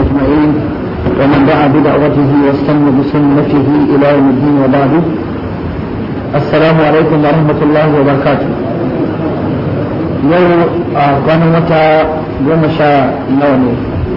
أجمعين ومن دعا بدعوته واستنى بسنته إلى يوم الدين وبعد السلام عليكم ورحمة الله وبركاته يوم كان متى يوم شاء نومي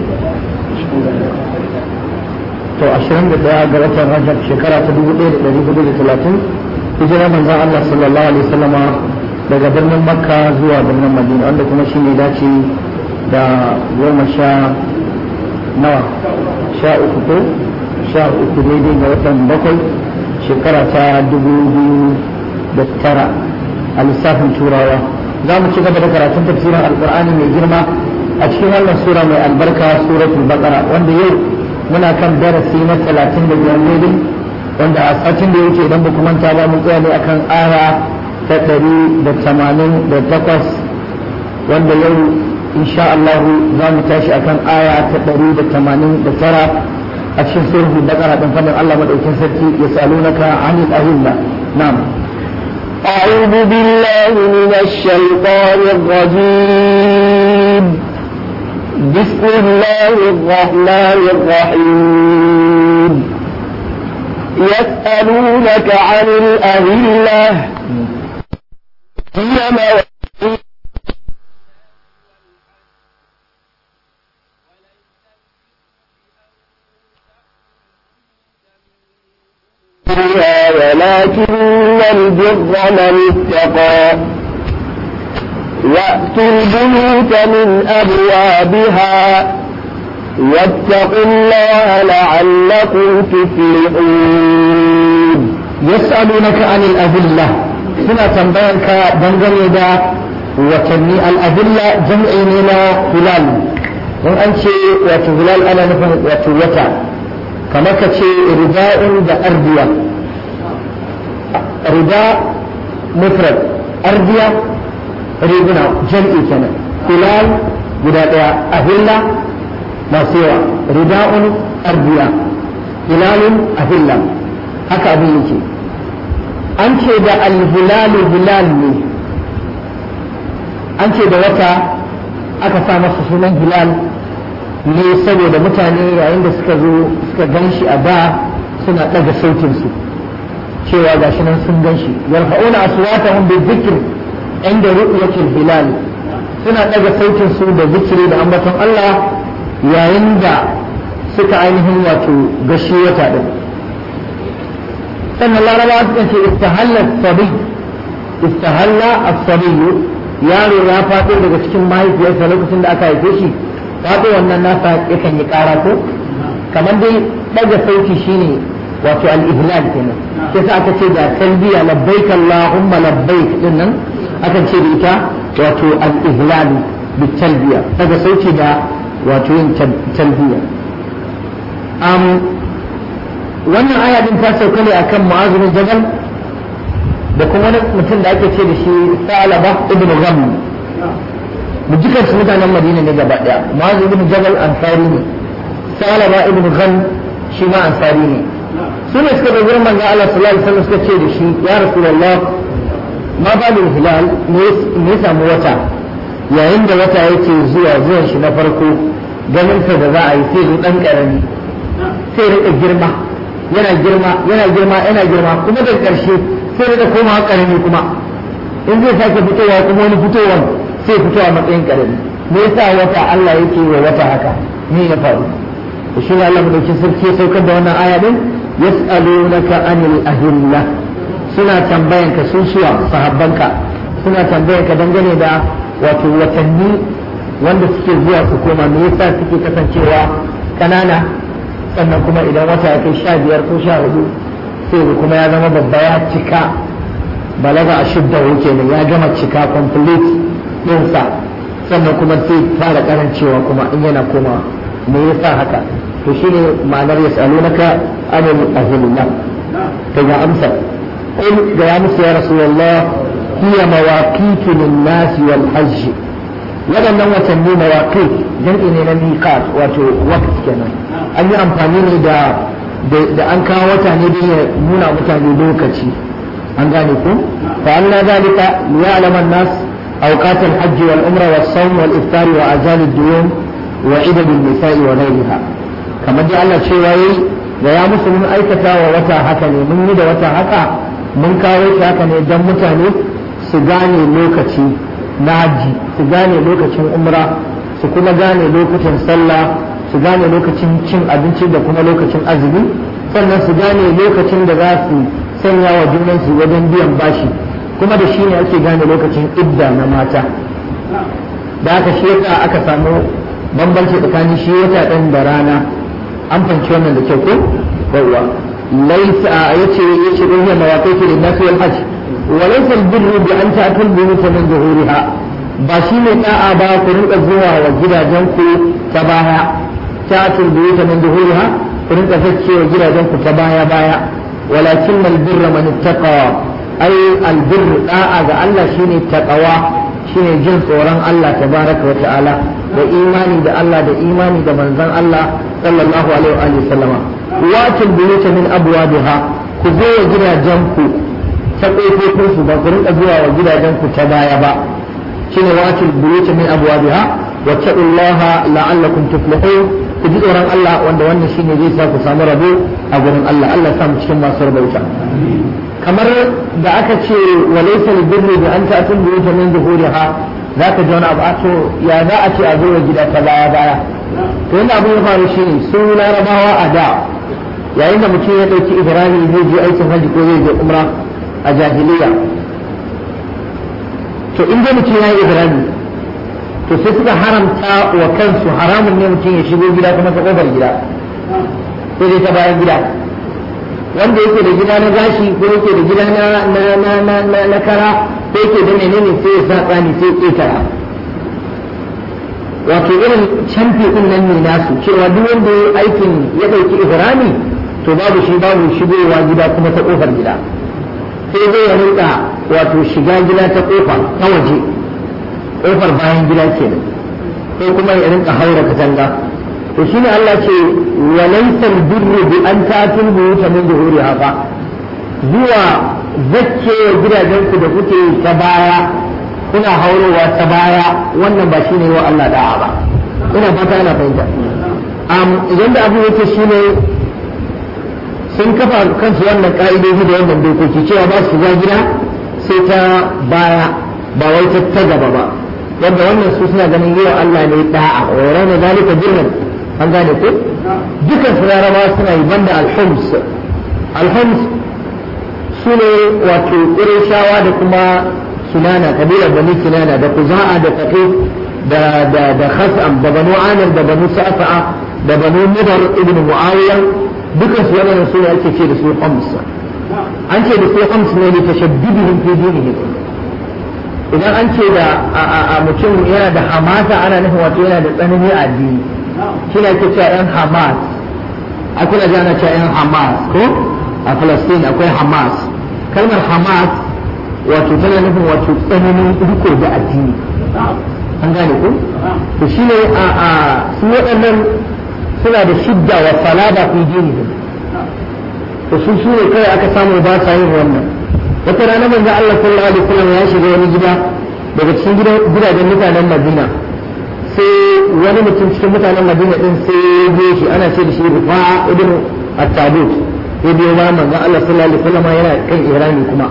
to ashirin da daya ga watan rajab shekara ta dubu ɗaya da ɗari hudu da talatin hijira manzon Allah sallallahu alaihi wasallama daga birnin makka zuwa birnin madina wanda kuma shi ne dace da goma sha nawa sha uku ko sha uku daidai ga watan bakwai shekara ta dubu biyu da tara a lissafin turawa za mu ci gaba da karatun tafsirin alkur'ani mai girma a cikin wannan sura mai albarka suratul baqara wanda yau muna kan darasi na talatin da biyar daidai wanda a satin da ya wuce idan ba ku manta ba mun tsaya ne akan aya ta ɗari da tamanin da takwas wanda yau insha Allah za mu tashi akan aya ta ɗari da tamanin da tara a cikin sulhu da ƙara ɗan fadin Allah maɗaukin sarki ya salunaka anil ahilla na'am أعوذ بالله من الشيطان الرجيم بسم الله الرحمن الرحيم يسألونك عن الأهلة هي مواقيت ولكن البر من اتقى وأتوا البيوت من أبوابها واتقوا الله لعلكم تفلحون يسألونك عن الأذلة سنة تنبينك دنجل دا وتني الأذلة جمع لنا هلال don an ce wato hilal ana nufin wato wata kamar ka ce rida'un da ardiya rida mufrad ardiya riguna jam'i kenan hilal guda daya ahilla masu yawa rida'un ardiya hilalun ahilla haka abin yake an ce da alhilalu hilal ne an ce da wata aka sa masa sunan hilal ne saboda mutane yayin da suka zo suka gan shi a da suna ɗaga sautinsu cewa ga shi nan sun gan shi yarfa'una aswatahum bi dhikr inda ru'yatil hilal suna ɗaga sautinsu da zikiri da ambaton Allah yayin da suka ainihin wato gashi wata din sannan larabawa suka ce istahalla sabi istahalla as-sabi yaro ya faɗo daga cikin mahaifiyarsa lokacin da aka haife shi faɗo wannan nasa yakan yi ƙara ko kamar dai ɗaga sauti shine wato al-ihlal kenan sai sa aka ce da talbiya labbaik allahumma labbaik din nan akan ce da ita wato al-ihlal bi talbiya daga sauti da wato yin talbiya wannan aya din ta sauka ne akan mu'azu bin jabal da kuma wani mutum da ake ce da shi salaba ibn gham mu dukkan su mutanen madina ne gaba daya mu'azu ibn jabal ansari ne salaba ibn gham shi ma ansari ne su ne suka da gurin manzo Allah sallallahu alaihi wasallam suka ce da shi ya rasulullah ma balul hilal ne ya samu wata yayin da wata yake zuwa zuwan shi na farko ganin sa da za a yi sai zo dan karami sai rika girma yana girma yana girma yana girma kuma da karshe sai da koma karami kuma in zai sake fitowa kuma wani fitowan sai fito a matsayin karami me yasa wata Allah yake wa wata haka me ya faru to shi ne Allah madaukin sarki ya saukar da wannan aya din yas'alunaka anil ahilla suna tambayan ka sun suwa sahabbanka suna tambayan ka dangane da wato watanni wanda suke zuwa su koma me yasa suke kasancewa kanana sannan kuma idan wata ya kai sha biyar ko sha hudu sai kuma ya zama babba ya cika balaga a shidda kenan ya gama cika complete ɗinsa sannan kuma sai fara karancewa kuma in yana koma me yasa haka to shine ma'anar yas'alunaka anil ahillah to ga amsa qul ga ya musu ya rasulullah hiya mawaqitu lin-nas wal hajj waɗannan watanni mawaqit jam'i ne na miqat wato waqt kenan an yi amfani ne da da an kawo wata ne don ya nuna mutane lokaci an gane ku fa Allah zalika liya'lam an-nas awqat al-hajj wal umra was sawm wal iftar wa ajal ad-duyum wa idad an-nisa'i wa ghayriha kamar dai Allah cewa yayi da ya musu mun aikata wa wata haka ne mun yi da wata haka mun kawo shi haka ne don mutane su gane lokaci na haji su gane lokacin umra su kuma gane lokutan sallah su gane lokacin cin abinci da kuma lokacin azumi sannan su gane lokacin da za su sanya wa junansu wajen biyan bashi kuma da shi ne ake gane lokacin idda na mata da aka shi yasa aka samu bambanci tsakanin shi wata ɗan da rana an fahimci wannan da kyau ko yawwa laisa yace yace don yana mawaƙi da nafi wal hajj wa laysa al birru bi an ta'tul buyut min zuhuriha ba shi ne da'a ba ku rinka zuwa wa gidajen ku ta baya ta'tul buyut min zuhuriha ku rinka zacce wa gidajen ku ta baya baya walakin al birra man ittaqa ai al birru da'a ga Allah shine taqwa shine jin tsoron Allah tabaraka wa ta'ala da imani da Allah da imani da manzon Allah sallallahu alaihi wa sallama watil buyuta min abwabiha ku zo wa gidajen ku ta kofofin su ba ku rinka zuwa wa gidajen ku ta baya ba shine watil buyuta min abwabiha wa taqullaha la'allakum tuflihun ku ji tsoron Allah wanda wannan shine zai sa ku samu rabo a gurin Allah Allah sa mu cikin masu rabauta kamar da aka ce wa laysa albirru bi an ta'tul buyuta min zuhuriha zaka ji wani abu a to ya za a ce a zo wa gida ta baya baya to yana abin ya faru shine su larabawa a da yayin da mutum ya ɗauki ibrahim zai je aikin hajji ko zai je umra a jahiliya to in dai mutum ya yi ibrahim to sai suka haramta wa kansu haramun ne mutum ya shigo gida kuma ta kofar gida sai dai ta bayan gida wanda yake da gida na gashi ko yake da gida na na na na na, na kara ko yake da menene sai ya sa tsani sai ya ƙetara wato irin canfi din nan ne nasu cewa duk wanda ya aikin ya ɗauki ihrami to babu shi babu shigowa gida kuma ta kofar gida sai zai ya rinka wato shiga gida ta kofa ta waje kofar bayan gida kenan sai kuma ya rinka haura katanga to shine Allah ce wa laysa albirru bi an ta'tul buyuta min zuhuriha fa zuwa zakke gidajen ku da kuke ta baya kuna haurowa ta baya wannan ba shine wa Allah da'a ba ina fata ana fahimta um, idan da abu yake shine sun kafa kansu wannan ka'idoji da wannan dokoki cewa ba su shiga gida sai ta baya ba wai ta ta gaba ba wanda wannan su suna ganin yi wa Allah ne da'a wa yana zalika birran an gane ko dukan su larabawa suna yi banda alhums alhums su ne wato ƙurishawa da kuma kinana kabilar bani kinana da kuza'a da taqif da da da khas'am da banu amir da banu sa'fa'a da banu mudar ibn muawiya dukan su wannan su ne ake ce da su hums an ce da su hums ne ne tashaddudihim fi dinihim idan an ce da a mutum yana da hamasa ana nufin wato yana da tsanani a addini shi ne ake cewa yan hamas akwai da ana cewa yan hamas ko a Palestine akwai hamas kalmar hamas wato tana nufin wato tsananin riko da addini an gane ko to shi ne a a su waɗannan suna da shidda wa salada fi dinihim to su su ne kai aka samu ba sa yin wannan wata rana manzo Allah sallallahu alaihi wasallam ya shiga wani gida daga cikin gidajen mutanen Madina sai wani mutum cikin mutanen Madina din sai ya biyo shi ana ce da shi Rifa'a ibn At-Tabut ya biyo ma manzo Allah sallallahu alaihi wasallam yana kan Irani kuma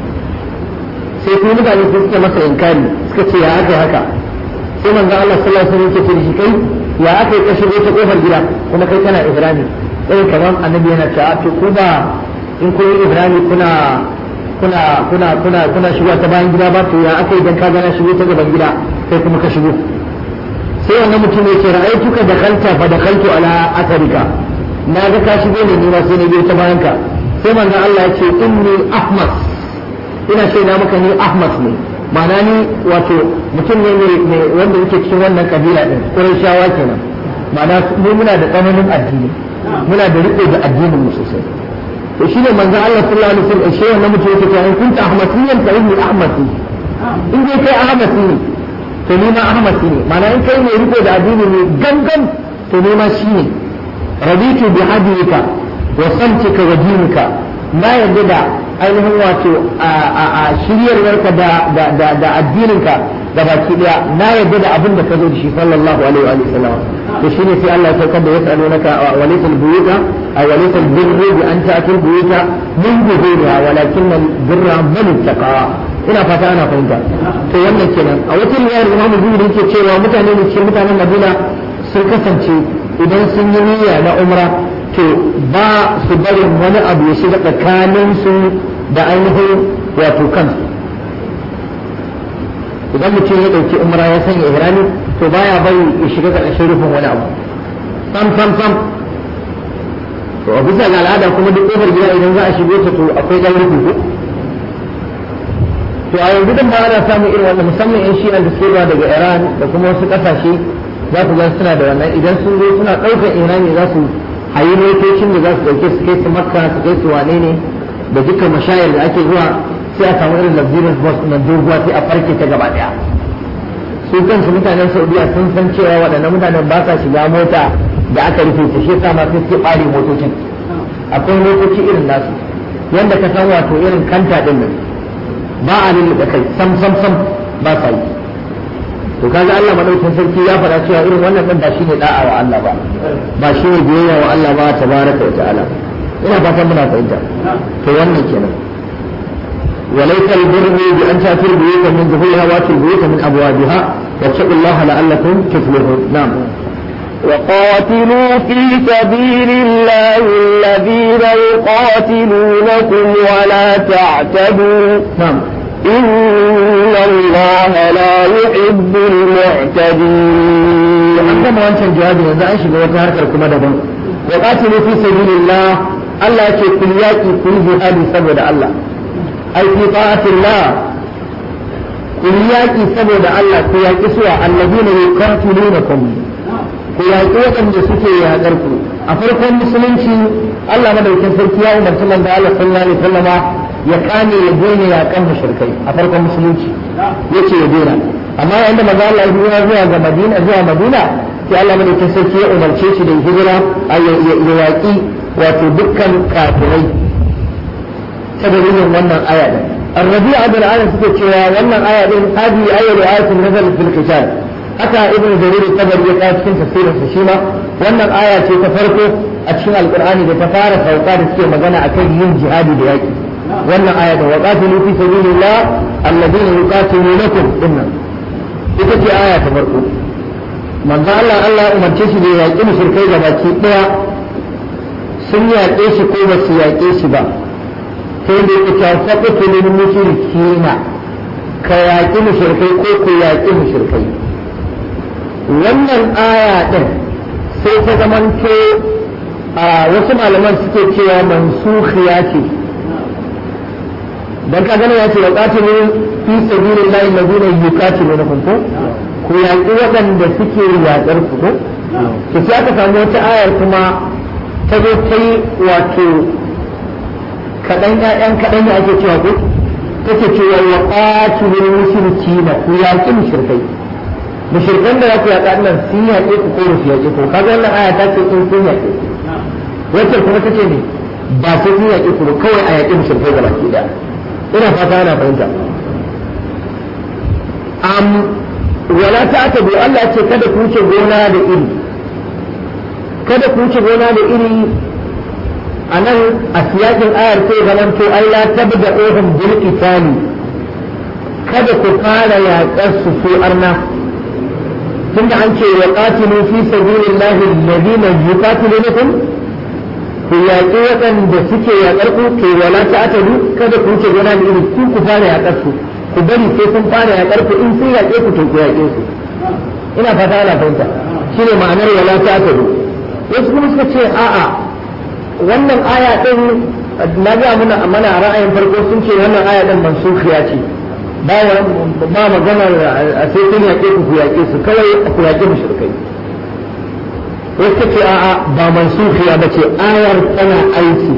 sai kuma mutane sai suka masa inkari suka ce ya aka haka sai manzo Allah sallallahu alaihi wasallam ya ce shi kai ya aka yi ka shigo ta kofar gida kuma kai kana Irani irin kamar annabi yana cewa to ku ba in kun yi Irani kuna kuna kuna kuna kuna shigo ta bayan gida ba to ya aka idan ka gana shigo ta gaban gida kai kuma ka shigo sai wannan mutum ya ce ra'aytuka dakhalta fa dakhaltu ala atharika na ga ka shigo ne ni ma sai na biyo ta bayan ka sai manzon Allah ya ce inni ahmad ina ce na maka ni ahmad ne ma'ana ni wato mutum ne ne wanda yake cikin wannan kabila din Qurayshawa kenan ma'ana mu muna da tsananin addini muna da riko da addinin mu sosai to shi ne manzon Allah sallallahu alaihi wasallam shi wannan mutum yake cewa in kunta ahmadiyyan fa inni ahmadi in dai kai ahmadi ne to ni ma ahmadi ne ma'ana in kai ne riko da addini ne gangan to ni ma shi ne raditu bi hadika wa samtika wa dinika na yarda da ainihin wato a shiryarwarka da addininka da baki daya na yadda da abin da ka zo da shi sallallahu alaihi wa sallam to shine sai Allah ya saukar da yasalunaka wa laysal buyuta aw laysal birru bi an ta'tul buyuta min zuhuriha walakin al-birra man ittaqa ina fata ana fahimta to wannan kenan a wata riwayar Imam Zuhri yake cewa mutane ne cikin mutanen Madina sun kasance idan sun yi niyya na umra to ba su barin wani abu ya shiga tsakanin su da ainihin wato kansu idan mutum ya ɗauki umra ya sanya ihrami to baya bari ya shiga ƙarshen rufin wani abu sam sam sam to a bisa ga al'ada kuma duk ƙofar gida idan za a shigo ta to akwai ɗan rufi ko to a yanzu dan ba ana samun irin wannan musamman yan shi'an da suke daga Iran da kuma wasu ƙasashe za ku ga suna da wannan idan sun zo suna ɗaukar ihrami za su hayi motocin da za su ɗauke su kai su makka su kai su wane ne da dukkan mashayar da ake zuwa sai a samu irin luxurious bus na doguwa sai a farke ta gaba daya su kansu mutanen saudiya sun san cewa waɗannan mutanen ba sa shiga mota da aka rufe ta shi yasa ma sai suke ɓare motocin akwai motoci irin nasu yanda ka san wato irin kanta din nan ba a lulluɓe kai sam sam sam ba sa yi to kaga Allah madaukakin sarki ya faɗa cewa irin wannan din ba shine da'a wa Allah ba ba shine biyayya wa Allah ba tabaraka wa ta'ala ina fatan muna fahimta to wannan kenan وليس البر بأن تأتوا البيوت من ظهورها وأتوا البيوت من أبوابها واتقوا الله لعلكم تفلحون نعم وقاتلوا في سبيل الله الذين يقاتلونكم ولا تعتدوا نعم إن الله لا يحب المعتدين an gama wancan jawabi yanzu an shiga wata harkar kuma daban wa qatilu fi sabilillah Allah yake kun yaki kun jihadi saboda Allah ai fi ta'atillah kun yaki saboda Allah ku yaki suwa alladina yuqatilunakum ku yaki waɗanda suke yaƙar ku a farkon musulunci Allah madaukakin sarki ya umarci manzo Allah sallallahu alaihi wasallama ya kame ya daina yaƙan mushrikai a farkon musulunci yace ya daina amma yayin da manzo Allah ya hijira zuwa ga Madina zuwa Madina sai Allah madaukakin sarki ya umarce shi da hijira ya yaƙi wato dukkan kafirai ta dalilin wannan aya din الربيع بن عامر suke cewa wannan aya din hadi ayatu ayatin nazal fil qital haka ibnu jarir tabari ya kawo cikin tafsirin sa shi ma wannan aya ce ta farko a cikin alqur'ani da ta fara sauka da suke magana akan yin jihadi da yaki wannan aya da waqatilu fi sabilillah alladhina yuqatilunakum dinnan ita ce aya ta farko manzo Allah Allah ya umarce shi da yaƙi mushrikai da baki daya sun yaƙe shi ko ba su yaƙe shi ba sai da yake ta faɗi lil mushrikina ka yaƙi mushrikai ko ku yaƙi mushrikai wannan aya din sai ta zamanto a wasu malaman suke cewa mansukhiya ce dan ka gane ya ce wa qatilu fi sabilillahi alladhina yuqatilunakum ko ku yaƙi waɗanda suke yaƙar ku ko to sai aka samu wata ayar kuma ta zo ta yi wato kaɗan ƴaƴan kaɗan ne ake cewa ko take cewa wa qatilul mushrikina ku yaƙi mushrikai mushrikan da za ku yaƙa nan sun yaƙe ku ko su yaƙe ku kaga wannan aya ta ce in sun yaƙe ku wacce kuma ta ce ne ba sai sun yaƙe ku ba kawai a yaƙi mushrikai gaba ki ɗaya ina fata ana fahimta am wala ta ta bi Allah ce kada ku wuce gona da iri kada ku wuce gona da iri a nan a siyakin ayar sai zaman to ai la tabda ohun bil qitali kada ku fara yaƙar su su arna tunda an ce wa qatilu fi sabilillahi alladhina yuqatilunakum ku yaƙi waɗanda suke yaƙar ku to wala ta'tadu kada ku wuce gona da iri ku ku fara yaƙar su ku bari sai sun fara yaƙar ku in sun yaƙe ku to ku yaƙe su ina fata ana fahimta shine ma'anar wala ta'tadu wasu kuma suka ce a'a wannan aya din na ga muna mana ra'ayin farko sun ce wannan aya din mansukhiya ce ba ba magana sai sun yaƙe ku ku yaƙe su kawai ku yaƙe mushrikai wasu ce a'a ba mansukhiya ba ce ayar tana aiki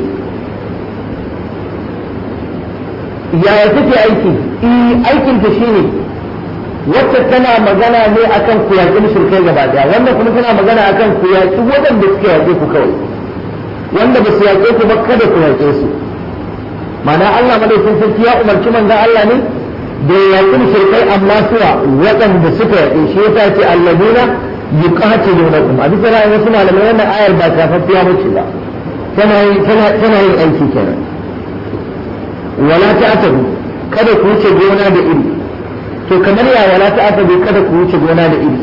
yaya take aiki eh aikin ta shine wacce tana magana ne akan ku yaƙi mushrikai gaba daya wannan kuma tana magana akan ku yaƙi waɗanda suke yaƙe ku kawai wanda ba su yaƙe ku ba kada ku yaƙe su ma'ana Allah madaukakin sarki ya umarci manzon Allah ne da ya yaƙi shirkai amma suwa waɗanda suka yaƙi shi yasa ce alladina yuqatilunakum a bisa ra'ayin wasu malamai wannan ayar ba kafaffiya bace ba tana tana yin aiki kenan wala ta'tabu kada ku wuce gona da iri to kamar ya wala ta'tabu kada ku wuce gona da iri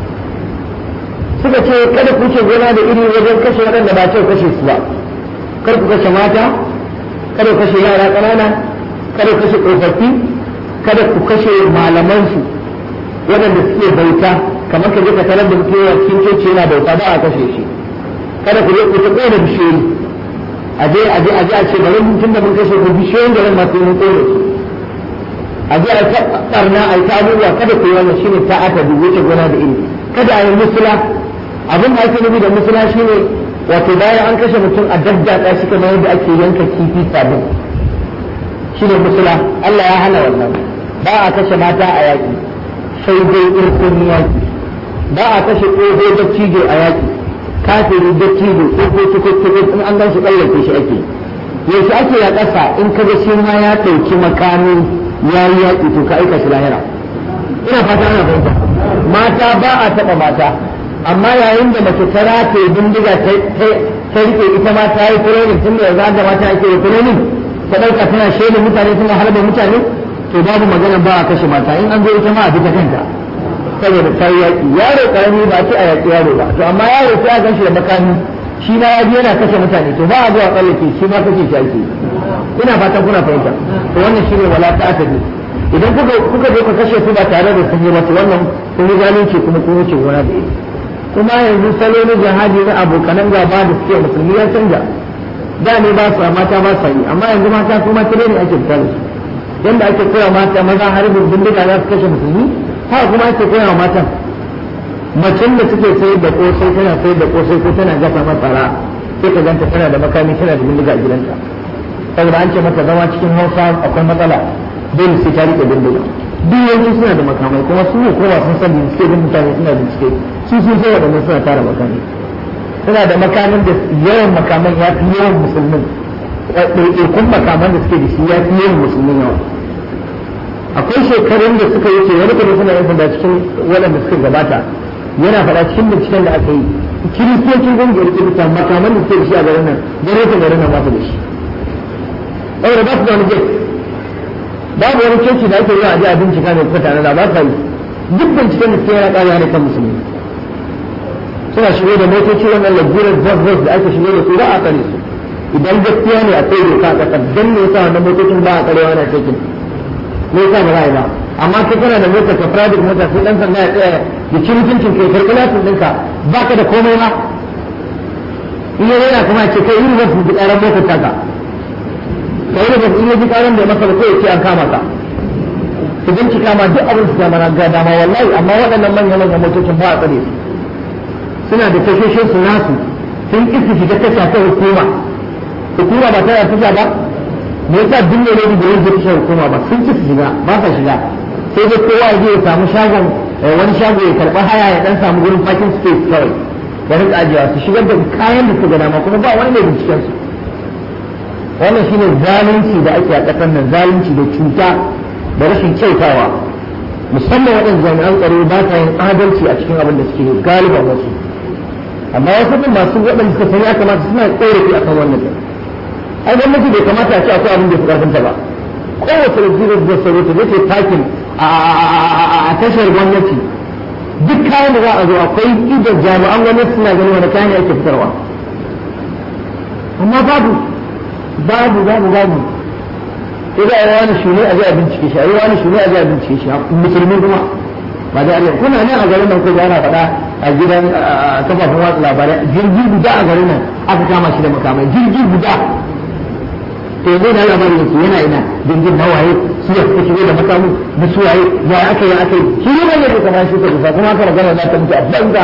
suka ce kada ku wuce gona da iri wajen kashe waɗanda ba ce kashe su ba kar ku kashe mata kada ku kashe yara ƙanana kada ku kashe tsofaffi kada ku kashe malamansu waɗanda suke bauta kamar ka je ka tarar da mutum a cikin coci yana bauta ba a kashe shi kada ku je ku ta ƙona bishiyoyi a je a je a je a ce bari mutum da mun kashe ku bishiyoyin da nan masu mun ƙona su a je a ta ɓarna a yi ta abubuwa kada ku yi wannan shine ta aka wuce gona da iri kada a yi musula abin da ake nufi da musula shine wato bayan an kashe mutum a daddaka shi kamar yadda ake yanka kifi sabon shine musula Allah ya hana wannan ba a kashe mata a yaƙi sai dai irkun yaƙi ba a kashe ƙogo da cijo a yaƙi kafiri da cijo ƙogo tukutuku in an gan shi ƙayyake shi ake yaushe ake ya ƙasa in ka ga shi ma ya ɗauki makami ya yi yaƙi to ka aika shi lahira ina fata ana fahimta mata ba a taɓa mata amma yayin da mace ta rataye bindiga ta rike ita ma ta yi training tun da yanzu da mata ake yi training ta ɗauka tana shaidar mutane tana harba mutane to babu magana ba a kashe mata in an zo ita ma a fita kanta saboda ta yi yaƙi yaro ƙarami ba ce a yaƙi yaro ba to amma yaro sai a ganshi da makami shi ma ya yana kashe mutane to ba a zuwa tsallake shi ma kashe shi ake ina fatan kuna fahimta to wannan shi ne wala ta bi idan kuka kuka je ku kashe su ba tare da sun yi ba to wannan kun yi zalunci kuma kun wuce gona da ita kuma yanzu salo na jihadi na abokanan gaba da suke musulmi ya canja da ne ba su mata ba su yi amma yanzu mata kuma tare ne ake fitar su yanda ake koya mata maza harbin bindiga za su kashe musulmi haka kuma ake koya wa matan macen da suke sayar da kosai tana sayar da kosai ko tana gasa masara sai ka ganta tana da makami tana da bindiga a gidanta saboda an ce mata zama cikin hausa akwai matsala dole sai ta rike bindiga duk yanzu suna da makamai kuma su ne kowa sun san bincike da mutane suna bincike su sun sai waɗannan suna tara makamai suna da makamin da yawan makaman ya fi yawan musulmin ɗaiɗaikun makaman da suke da shi ya fi yawan musulmin yawa akwai shekarun da suka yi ce wani kuma suna yin sanda cikin waɗanda suka gabata yana faɗa cikin binciken da aka yi kiristocin ƙungiyar kirista makaman da suke da shi a garin nan gwamnatin garin nan ba su da shi saboda ba su da wani jet babu wani keci da ake yi a ji a bincika mai kuka tare da ba sa yi duk binciken da suke yana ƙara ne kan musulmi suna shigo da motoci wannan lagurar bus da ake shigo da su ba a tsare su idan gaskiya ne akwai doka a ƙasar dan ne yasa wannan motocin ba a tsarewa na cikin me yasa ba za ba amma kai kana da motar ka private mota sai dan sanda ya tsaya da cin mutuncin kai karɓi lasin ɗinka baka da komai ba in ya yana kuma ce kai irin wasu ƙaran motar taka kai da in ya ji ƙaran da masa ba sai ya ce an kama ka su bincika ma duk abin su dama ga dama wallahi amma waɗannan manyan manyan motocin ba a tsare su suna da tashoshin su nasu sun ƙi su shiga tasha ta hukuma hukuma ba tana tasha ba me yasa duk ne ne da yake tasha hukuma ba sun ci su shiga ba sa shiga sai dai kowa ya je ya samu shagon wani shago ya karɓi haya ya dan samu gurin parking space kawai da rika ajiyewa su shigar da kayan da su ga dama kuma ba wani mai binciken su wannan shine zalunci da ake a ƙasar nan zalunci da cuta da rashin kyautawa musamman waɗanda jami'an tsaro ba sa yin adalci a cikin abin da suke galiban wasu amma wasu din masu waɗanda suka sani ya kamata suna ƙorafi akan wannan din ai gwamnati bai kamata a ce akwai abin da ya fi ƙarfinta ba kowace rajirar da tsaro ta zai takin a tashar gwamnati duk kayan da za a zo akwai idan jami'an gwamnati suna ganin wani kayan ake fitarwa amma babu babu babu babu sai za a yi wani shune a zai a bincike shi a yi wani shune a zai a bincike shi musulmi kuma ba da arewa kuna nan a garin nan ko ana faɗa a gidan kafafen watsa labarai jirgi guda a garin nan aka kama shi da makamai jirgi guda to yanzu na labarin yake yana ina jirgin na waye su ya suka shigo da makamu da su waye ya aka yi aka yi shi ne wanda ke kama shi ka kusa kuma aka magana za ta mutu a banza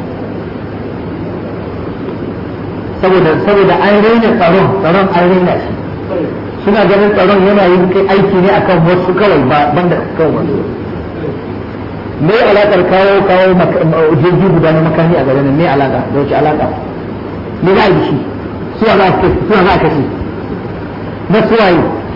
saboda saboda an raina tsaron tsaron an raina shi suna ganin tsaron yana yin kai aiki ne akan wasu kawai ba banda kawai wasu me alakar kawo kawo jirgi guda na makami a garin me alaka da wace alaka me za a yi shi suwa za a kashe na suwaye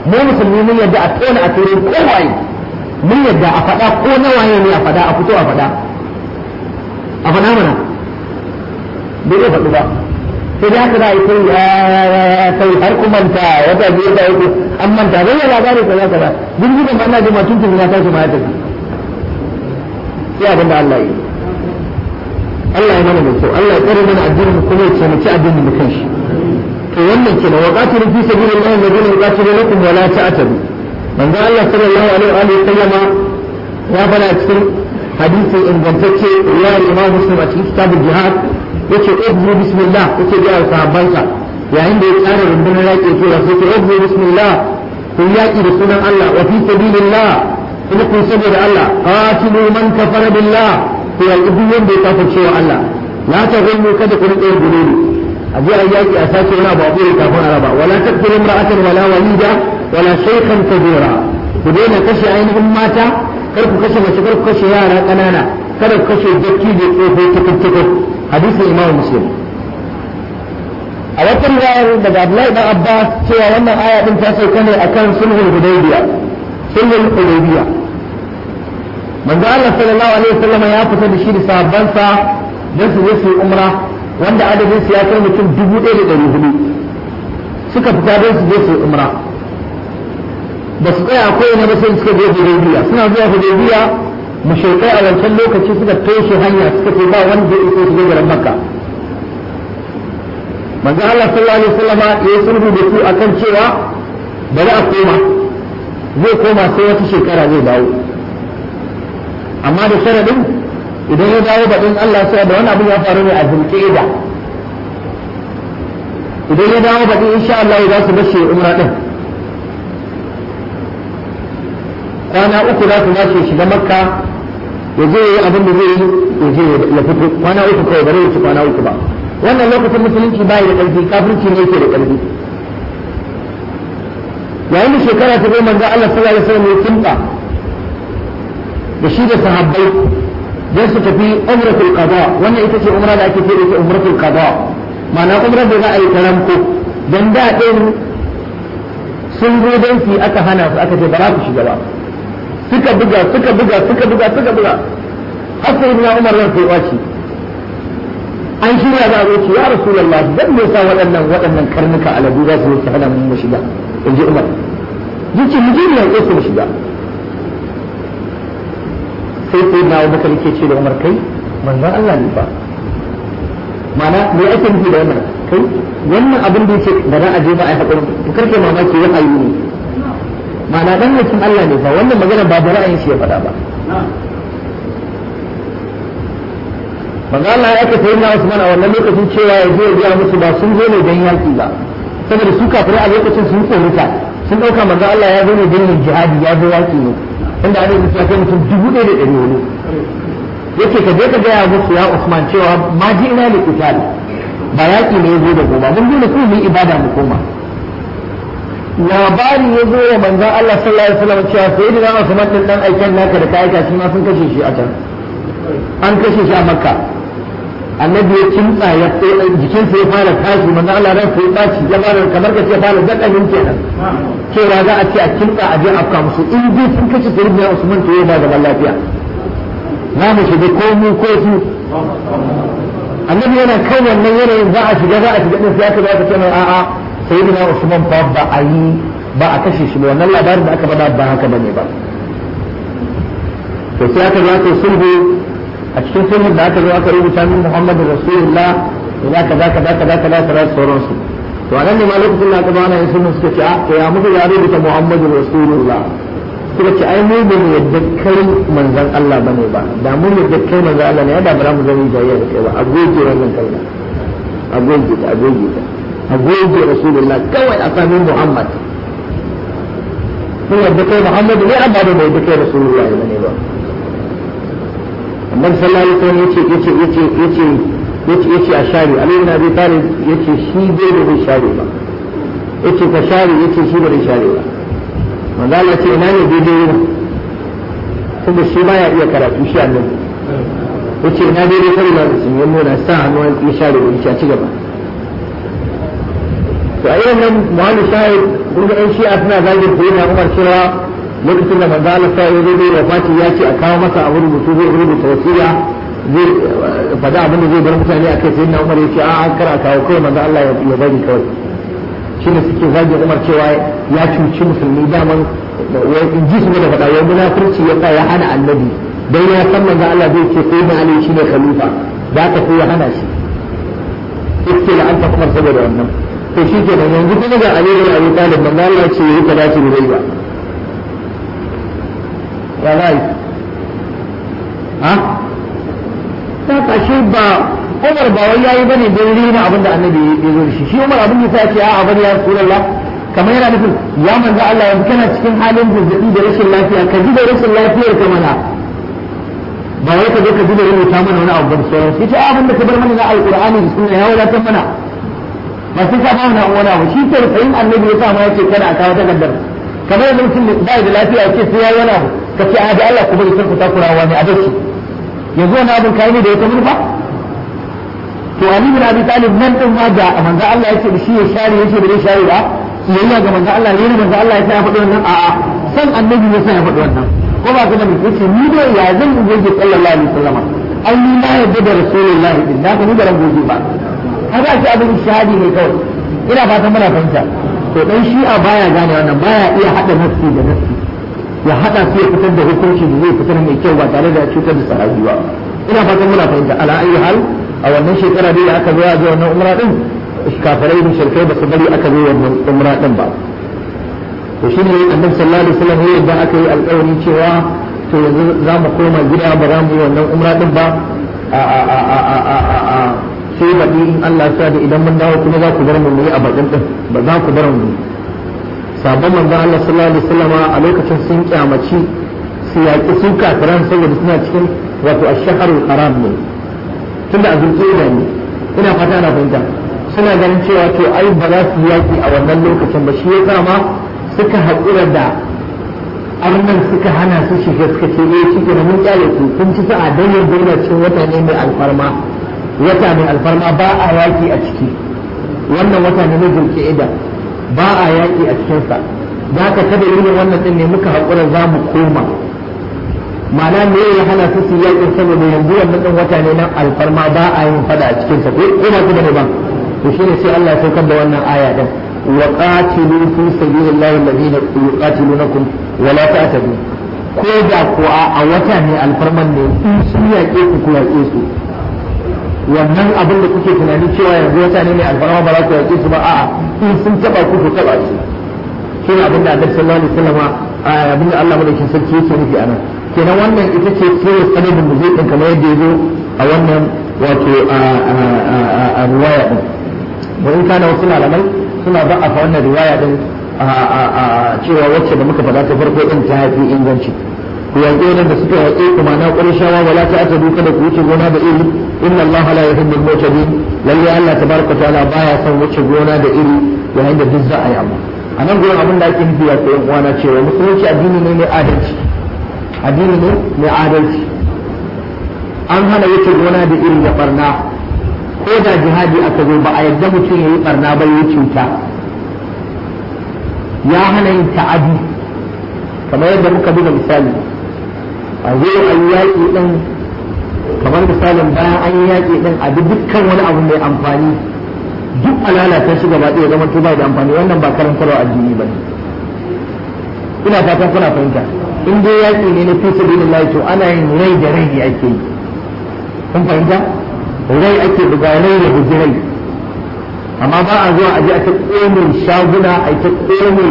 mu musulmi mun yadda a tona a turin kowaye mun yadda a faɗa ko na waye ne a faɗa a fito a faɗa a faɗa mana bai zai faɗu ba sai dai haka za a yi sai ya sai har ku manta wata biyu ta uku an manta bai yi labari kaza kaza jirgin da ana jima tun tun ya tashi ma ya tafi sai abin da Allah yi Allah ya mana mai kyau Allah ya tsare mana addinin mu kuma ya taimaki addinin mu kanshi to wannan kenan wa qatilu fi sabilillahi alladhina yuqatilunakum wa la ta'tadu manzo Allah sallallahu alaihi wa sallama ya fara cikin hadisi ingantacce ya Imam Muslim a cikin kitabul jihad yace ubzu bismillah yace ga sahabbansa yayin da ya tsara rundunar yaƙi ke ya sai ubzu bismillah kun yaƙi da sunan Allah wa fi sabilillah kuma kun saboda Allah qatilu man kafara billah ku yaƙi duk wanda ya kafirce wa Allah la taghullu kada ku rike gululi a je a yaƙi a sace wani abu a ɓoye kafin araba wala taqtulu imra'atan wala walida wala shaykhan kabira ku daina kashe ainihin mata kar ku kashe mace kar ku kashe yara ƙanana kada ku kashe dattijo tsofo tukun tukun hadisin imam muslim a wata riwayar daga Abdullahi dan Abbas cewa wannan aya din ta sauka ne akan sulhul hudaybiya sulhul hudaybiya manzo Allah sallallahu alaihi wasallam ya fita da shi da sahabbansa don su je su yi umra wanda adadin su ya kai mutum dubu ɗaya da ɗari hudu suka fita don su je su yi umra ba su tsaya akwai na ba sai suka je hudaybiya suna zuwa hudaybiya mushrikai a wancan lokaci suka toshe hanya suka ce ba wanda ya iso su je garin makka manzo Allah sallallahu alaihi wasallama ya sulhu da su akan cewa bari a koma zai koma sai wata shekara zai dawo amma da sharadin idan ya dawo baɗin Allah sai da wani abin ya faru ne a zulqa'ida idan ya dawo baɗin insha Allah za su bashi umra din kwana uku za su bashi shiga makka ya je yi abin da zai yi ya je ya fito kwana uku kawai bare ya ci kwana uku ba wannan lokacin musulunci bai da ƙarfi kafirci ne yake da ƙarfi yayin da shekara ta goma manzo Allah sallallahu alaihi wasallam ya kinta da shi da sahabbai dan su tafi umratul qada wannan ita ce umra da ake ce da ita umratul qada ma'ana umrar da za a yi karamko dan da din sun zo dan su aka hana su aka ce ba za ku shiga ba suka buga suka buga suka buga suka buga har sai ibn Umar ran sai wace an shirya za a zo ce ya rasulullah dan me yasa waɗannan waɗannan karnuka aladu za su yi hana mu shiga in ji Umar yace mu je ne ya mu shiga sai sai na Abu Bakar yake ce da Umar kai manzon Allah ne ba mana me ake nufi da wannan kai wannan abin da yake da za a je ba a yi hakuri to karke mamaki ya ayu ne mana dan mutum Allah ne fa wannan magana ba da ra'ayin shi ya faɗa ba manzo Allah ya aka sai na Usman a wannan lokacin cewa ya je ya biya musu ba sun zo ne don yaki ba saboda su kafirai a lokacin sun tsorita sun ɗauka manzo Allah ya zo ne don yin jihadi ya zo yaki ne inda ana yi ya kai mutum dubu ɗaya da ɗari hudu yake ka je ka gaya musu ya Usman cewa ma ji ina da qital ba yaki ne ya zo da goma mun dole kuma mu yi ibada mu koma labari ya zo wa manzon Allah sallallahu alaihi wasallam cewa sai da Usman din dan aikin naka da kai shi ma sun kashe shi a can an kashe shi a Makka annabi ya kimtsa ya jikin sa ya fara tashi manzon Allah ran sai baci ya fara kamar ka ce fara dakamin kenan cewa za a ce a kimtsa a je afka musu in dai sun kashe sayyidina Usman to ya ba da lafiya za mu shiga ko mu ko su annabi yana kan wannan yanayin za a shiga za a shiga din sai aka ba ka ce mai a'a sayyidina Usman fa ba a yi ba a kashe shi ba wannan labarin da aka faɗa ba haka bane ba to sai aka zo aka sulhu a cikin sulhun da aka zo aka rubuta min Muhammadu Rasulullah da kaza kaza kaza kaza kaza sauransu to a nan ne ma lokacin da aka zo ana yin sulhun suka ce a to ya muku ya rubuta Muhammadu Rasulullah suka ce ai mu ba mu yadda kai manzon Allah bane ba da mun yadda kai manzon Allah ne da ba za mu zama jayayya da kai ba a goge wannan kai a goge ta a goge ta a goge Rasulullah kawai a sami Muhammad mun yadda kai Muhammadu ne amma ba mu yadda kai Rasulullah bane ba annabi sallallahu alaihi wasallam yace yace yace yace yace yace a share Ali ibn Abi Talib yace shi bai da bai share ba yace ka share yace shi bai share ba manzo Allah ce ina ne daidai ne kuma shi baya iya karatu shi annabi yace ina daidai kai da sun yi nuna sa hannu ya share da shi a ci gaba to a irin nan muhallu shahid kun ga 'yan shi'a suna zagin sai na umar cewa lokacin da manzo Allah sai ya zo da fati ya ce a kawo masa abu rubutu zai rubuta wasiya zai faɗa abin da zai bar mutane a kai sai na umar ya ce a an kara kawo kawai manzo Allah ya bari kawai shine suke zagin umar cewa ya cuci musulmi daman in ji su da faɗa wai munafurci ya sa ya hana annabi dan ya san manzo Allah zai ce sai na Ali shine khalifa da aka sai ya hana shi iske la anta kuma saboda wannan to shi ke yanzu kuma ga Ali bin Abi Talib manzo Allah ce yi kaza shi bai ba ya rai ha ta kashe ba Umar ba wai yayi bane don rina abinda annabi ya zo da shi shi Umar abin da ya ce a bari ya Rasulullah kamar yana nufin ya manzo Allah yanzu kana cikin halin zazzabi da rashin lafiya ka ji da rashin lafiyar ka mana ba wai ka zo ka ji da rubuta mana wani abu da sauran sai ce abin da ka bar mana na alqur'ani da sunna ya wadatar mana ba sai ka ba mana wani abu shi ke sayin annabi ya sa ma yace kada a kawo takardar kamar yanzu mutum da ba da lafiya yace sai ya yi wani abu ka ce a da Allah ku bari ku takura wani a dace yanzu wani abin kai ne da ya ta manufa to Ali bin Abi Talib nan din ma da manzo Allah yace da shi ya share yace da zai share ba kiyayya ga manzo Allah ne manzo Allah ya sa ya faɗi wannan a'a san annabi ya sa ya faɗi wannan ko ba ka da yace ni da ya zan goge sallallahu alaihi wasallam ai ni na yadda da rasulullahi din da ka ni da ran goge ba kaga shi abin shahadi ne kawai ina fatan muna fahimta to dan shi'a baya gane wannan baya iya hada nafsi da nafsi ya hada su ya fitar da hukunci da zai fitar mai kyau ba tare da cutar da sahabi ba ina fatan muna fahimta ala ayi hal a wannan shekara dai da aka zo a wannan umra din kafirai da shirkai ba su bari aka zo wannan umra din ba to shine annabi sallallahu alaihi wasallam yadda aka yi alƙawari cewa to yanzu za mu koma gida ba za mu yi wannan umra din ba a a a a a a a sai baɗi in Allah ya da idan mun dawo kuma za ku bar mu mu yi a bakin din ba za ku bar mu sabon manzon Allah sallallahu alaihi wasallama a lokacin sun kyamaci su yaƙi su kafiran saboda suna cikin wato ash-shahrul haram ne tunda a zulqa'ida ne ina fata ana fahimta suna ganin cewa to ai ba za su yaƙi a wannan lokacin ba shi ya ma suka haƙura da arnan suka hana su shiga suka ce eh shi ke mun kyale ku kun ci sa'a don yanzu yana cikin wata ne mai alfarma wata mai alfarma ba a yaƙi a ciki wannan wata ne na zulqa'ida ba a yaƙi a cikinsa da haka kada irin wannan din ne muka haƙura za mu koma ma'ana me ya hana su su yaƙin saboda yanzu wannan din wata ne na alfarma ba a yin fada a cikinsa ko ba ku da ba to shine sai Allah ya saukar da wannan aya din wa qatilu fi sabilillahi alladhina yuqatilunakum wa la ta'tadu ko da ko a wata ne alfarman ne in sun yaƙe ku ku yaƙe su wannan abin da kuke tunani cewa yanzu wata ne mai alfarma ba za ku yaƙe su ba a'a in sun taba ku ku taba su shi ne abin da Annabi sallallahu alaihi wasallam abin da Allah madaukakin sarki yake nufi a nan kenan wannan ita ce sirrin sanadin da zai kamar yadda ya zo a wannan wato a riwaya din da in kana wasu malamai suna ba a fa wannan riwaya din a cewa wacce da muka faɗa ta farko din ta haifi inganci ku yaƙi wadanda suka yaƙe ku ma na ƙurishawa wala ta ata duka da ku wuce gona da iri inna Allah la yuhibbu al-mu'tadin lalle Allah tabaraka ta'ala baya son wuce gona da iri yayin da duk za a yi abu a nan gurin abin da ake nufi ya koyan uwana cewa musulunci addini ne mai adalci addini ne mai adalci an hana wuce gona da iri da barna ko da jihadi aka zo ba a yadda mutum ya yi barna ba ya cuta ya hana yin ta'adi kamar yadda muka buga misali a zo a yi yaƙi ɗin kamar misalin bayan an yi yaƙi ɗin a bi dukkan wani abu mai amfani duk a lalata shi gaba ɗaya zama ba da amfani wannan ba karantarwa addini ba ne ina fatan kuna fahimta in dai yaƙi ne na fi sabilillah to ana yin rai da rai ne ake yi kun fahimta rai ake buga rai da bugi rai amma ba a zuwa a je a ta ƙone shaguna a ta ƙone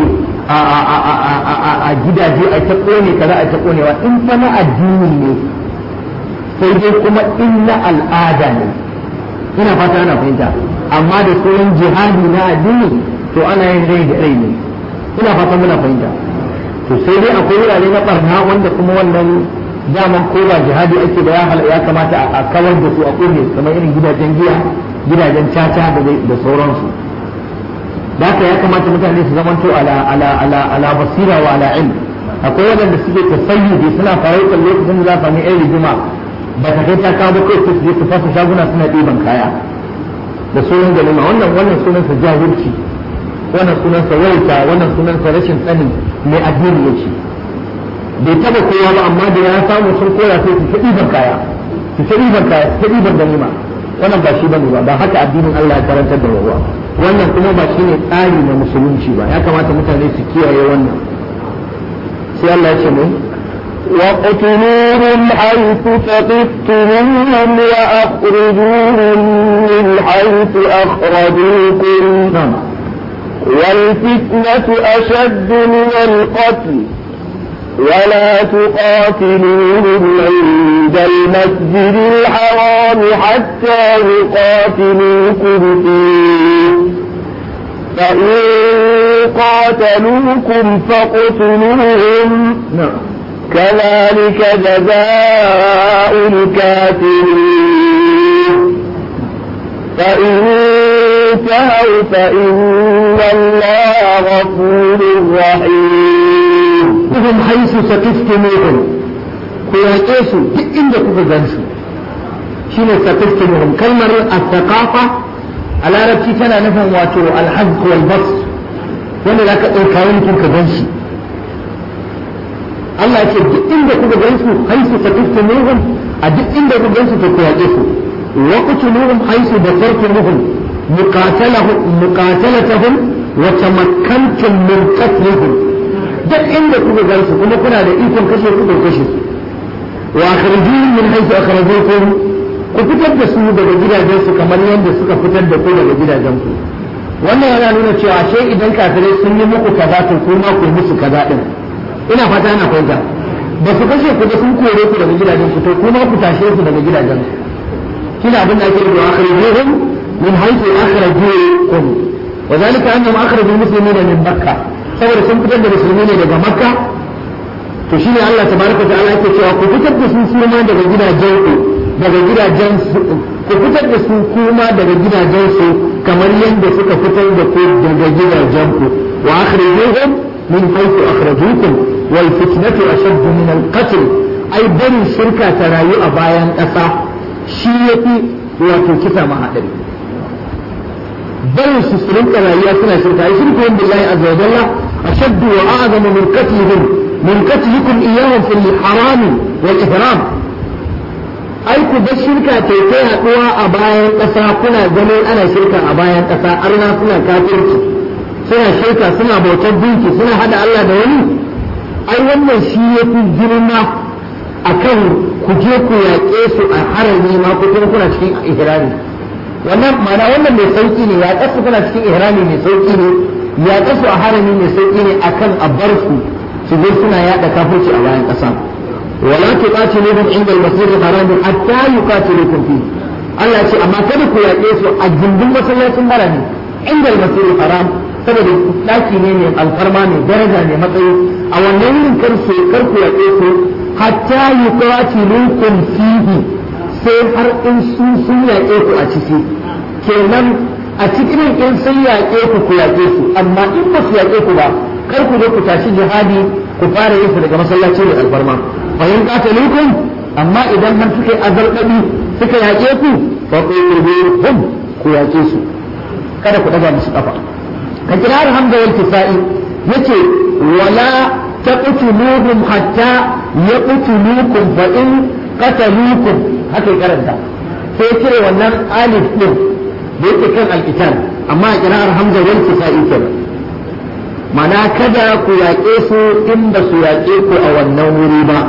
a gidaje a ta ƙone kaza a ta ƙonewa in fa na addini ne sai dai kuma in na al'ada ne ina fata ana fahimta amma da sunan jihadi na addini to ana yin rai da rai ne ina fata muna fahimta to sai dai akwai wurare na barna wanda kuma wannan daman ko ba jihadi ake da ya kamata a kawar da su a ƙone kamar irin gidajen giya gidajen caca da sauransu da haka ya kamata mutane su zamanto ala ala ala ala basira wa ala ilm akwai waɗanda suke tasayyudi suna farautar lokacin da za su sami yan rigima ba ta kai ta kawo ba kai su je su fasa shaguna suna ɗiban kaya da sunan ganima wannan wannan sunan sa jahilci wannan sunansa wauta wannan sunansa rashin sanin mai addini yake bai taba kowa ba amma da ya samu sun koya sai su ɗiban kaya su ta ɗiban kaya su ta ɗiban ganima wannan ba shi bane ba ba haka addinin Allah ya karantar da wawa wannan kuma ba shine tsari na musulunci ba ya kamata mutane su kiyaye wannan sai Allah ya ce mai واقتلوهم حيث ثقفتموهم وأخرجوهم من حيث أخرجوكم نعم والفتنة أشد من القتل ولا تقاتلوهم عند المسجد الحرام حتى يقاتلوكم فيه فإن قاتلوكم فاقتلوهم نعم كذلك جزاء الكافرين فإن انتهوا فإن الله غفور رحيم kuhum haisu sakiftumuhum ku yaƙe su duk inda kuka gan su shine sakiftumuhum kalmar as-saqafa a larabci tana nufin wato al-hazq wal bas wanda zaka ɗauka mutum ka gan shi Allah ce duk inda kuka gan su haisu sakiftumuhum a duk inda kuka gan su to ku yaƙe su wa qutuluhum haisu basartumuhum muqatalahum muqatalatahum wa tamakkantum min qatlihim duk inda kuka gan su kuma kuna da ikon kashe ku da kashe su wa akhrijuhum min haythu akhrajukum ku fitar da su daga gidajen su kamar yadda suka fitar da ku daga gidajen ku wannan yana nuna cewa ashe idan kafirai sun yi muku kaza to kuma ku yi musu kaza din ina fata ana fahimta ba su kashe ku da sun kore ku daga gidajen ku to kuma ku tashe su daga gidajen su kina abin da ake rubuwa akhrijuhum min haythu akhrajukum وذلك أنهم أخرجوا المسلمين من مكة saboda sun fitar da musulmi ne daga makka to shi ne Allah tabaraka ta'ala yake cewa ku fitar da su kuma daga gidajen ku daga gidajen su ku fitar da su kuma daga gidajen su kamar yadda suka fitar da ku daga gidajen ku wa akhrijuhum min haythu akhrajukum wal fitnatu ashaddu min al qatl ai barin shirka ta rayu a bayan ƙasa shi yafi wato kisa ma hadari barin su su rinka rayuwa suna shirka ai shirku billahi azza wa jalla أشد وأعظم من قتلهم من قتلكم إياهم في الحرام والإحرام ai ku bar shirka ta ta yaduwa a bayan ƙasa kuna ganin ana shirka a bayan ƙasa arna suna kafirci suna shirka suna bautar dinki suna hada Allah da wani ai wannan shi ya fi girma akan ku je ku yaƙe su a harami ma ku kuma kuna cikin ihrami wannan ma'ana wannan mai sauki ne ya ƙasa kuna cikin ihrami mai sauki ne ya kasu a harami mai sauƙi ne akan a bar su su zo suna yaɗa kafirci a bayan ƙasa wala tuqatiluhum inda al-masjid al-haram hatta yuqatilukum fi Allah ce amma kada ku yaƙe su a gindin masallacin harami inda al-masjid al-haram saboda daki ne mai alfarma mai daraja mai matsayi a wannan wurin kar su kar ku yaƙe su hatta yuqatilukum fihi sai har in su sun yaƙe ku a ciki kenan a cikin in sun yaƙe ku ku yaƙe su amma in ba su yaƙe ku ba kar ku zo ku tashi jihadi ku fara yin su daga masallaci da alfarma fa in qatalukum amma idan har suka yi azalqabi suka yaƙe ku fa qulubuhum ku yaƙe su kada ku daga musu kafa ka kira hamza wal kisa'i yace wala taqtuluhum hatta yaqtulukum fa in qatalukum haka karanta sai cire wannan alif din da yake kan alkitab amma a kira'ar hamza wal kisa'i kenan mana kada ku yaƙe su in ba su yaƙe ku a wannan wuri ba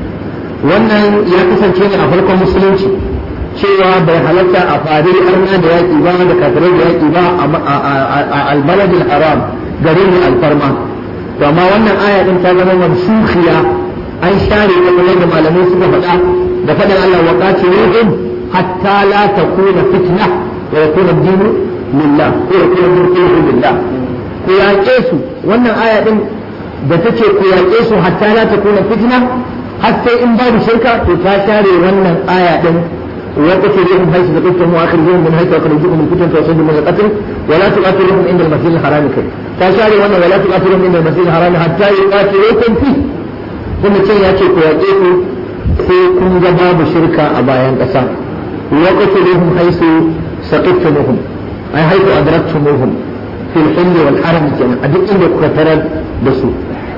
wannan ya kasance ne a farkon musulunci cewa bai halatta a fadil arna da yaƙi ba da kafirai da yaƙi ba a albaladil haram garin alfarma to amma wannan aya din ta zama mansukhiya an share ta kamar da malamai suka faɗa da faɗin Allah wa qatiluhum hatta la takuna fitna wa yakuna ad-dinu lillah ko yakuna ad-dinu lillah ku yaƙe su wannan aya din da take ku yaƙe su hatta la takuna fitna har sai in babu shirka to ta share wannan aya din وقتلوهم حيث ثقفتم واخرجوهم من حيث اخرجوكم من كتب توصلوا من القتل ولا تقاتلوهم عند المسجد الحرام كي تشاري وانا ولا تقاتلوهم عند المسجد الحرام حتى يقاتلوكم فيه ثم تشي ياتي كواتيكو في كن باب شركة أبايان قسام وقتلوهم حيث ثقفتموهم أي حيث أدركتموهم fil hilli wal haram kenan a duk inda kuka tarar da su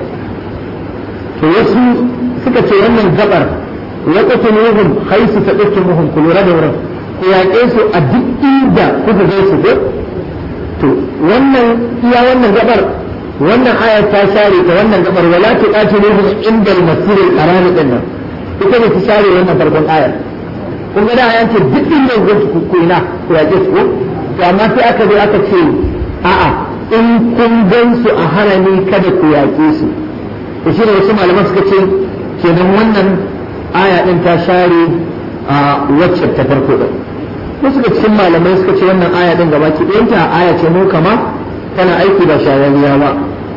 to wasu suka ce wannan gabar wa qatuluhum haythu taqtumuhum ku lura da wurin ku yaƙe su a duk inda kuka ga su ko to wannan iya wannan gabar wannan aya ta share ta wannan gabar wala tuqatiluhum inda al-masjid al-haram din nan ita ne ta share wannan farkon ayar kun ga da ayan ce duk inda ku ku ina ku yaƙe su ko to amma sai aka zo aka ce a'a in kun gan su a harami kada ku yaƙe su to shi ne wasu malaman suka ce kenan wannan aya din ta share a wacce ta farko din wasu ga cikin malamai suka ce wannan aya din gaba ki ɗayanta aya ce mu kama tana aiki ba shayarwa ba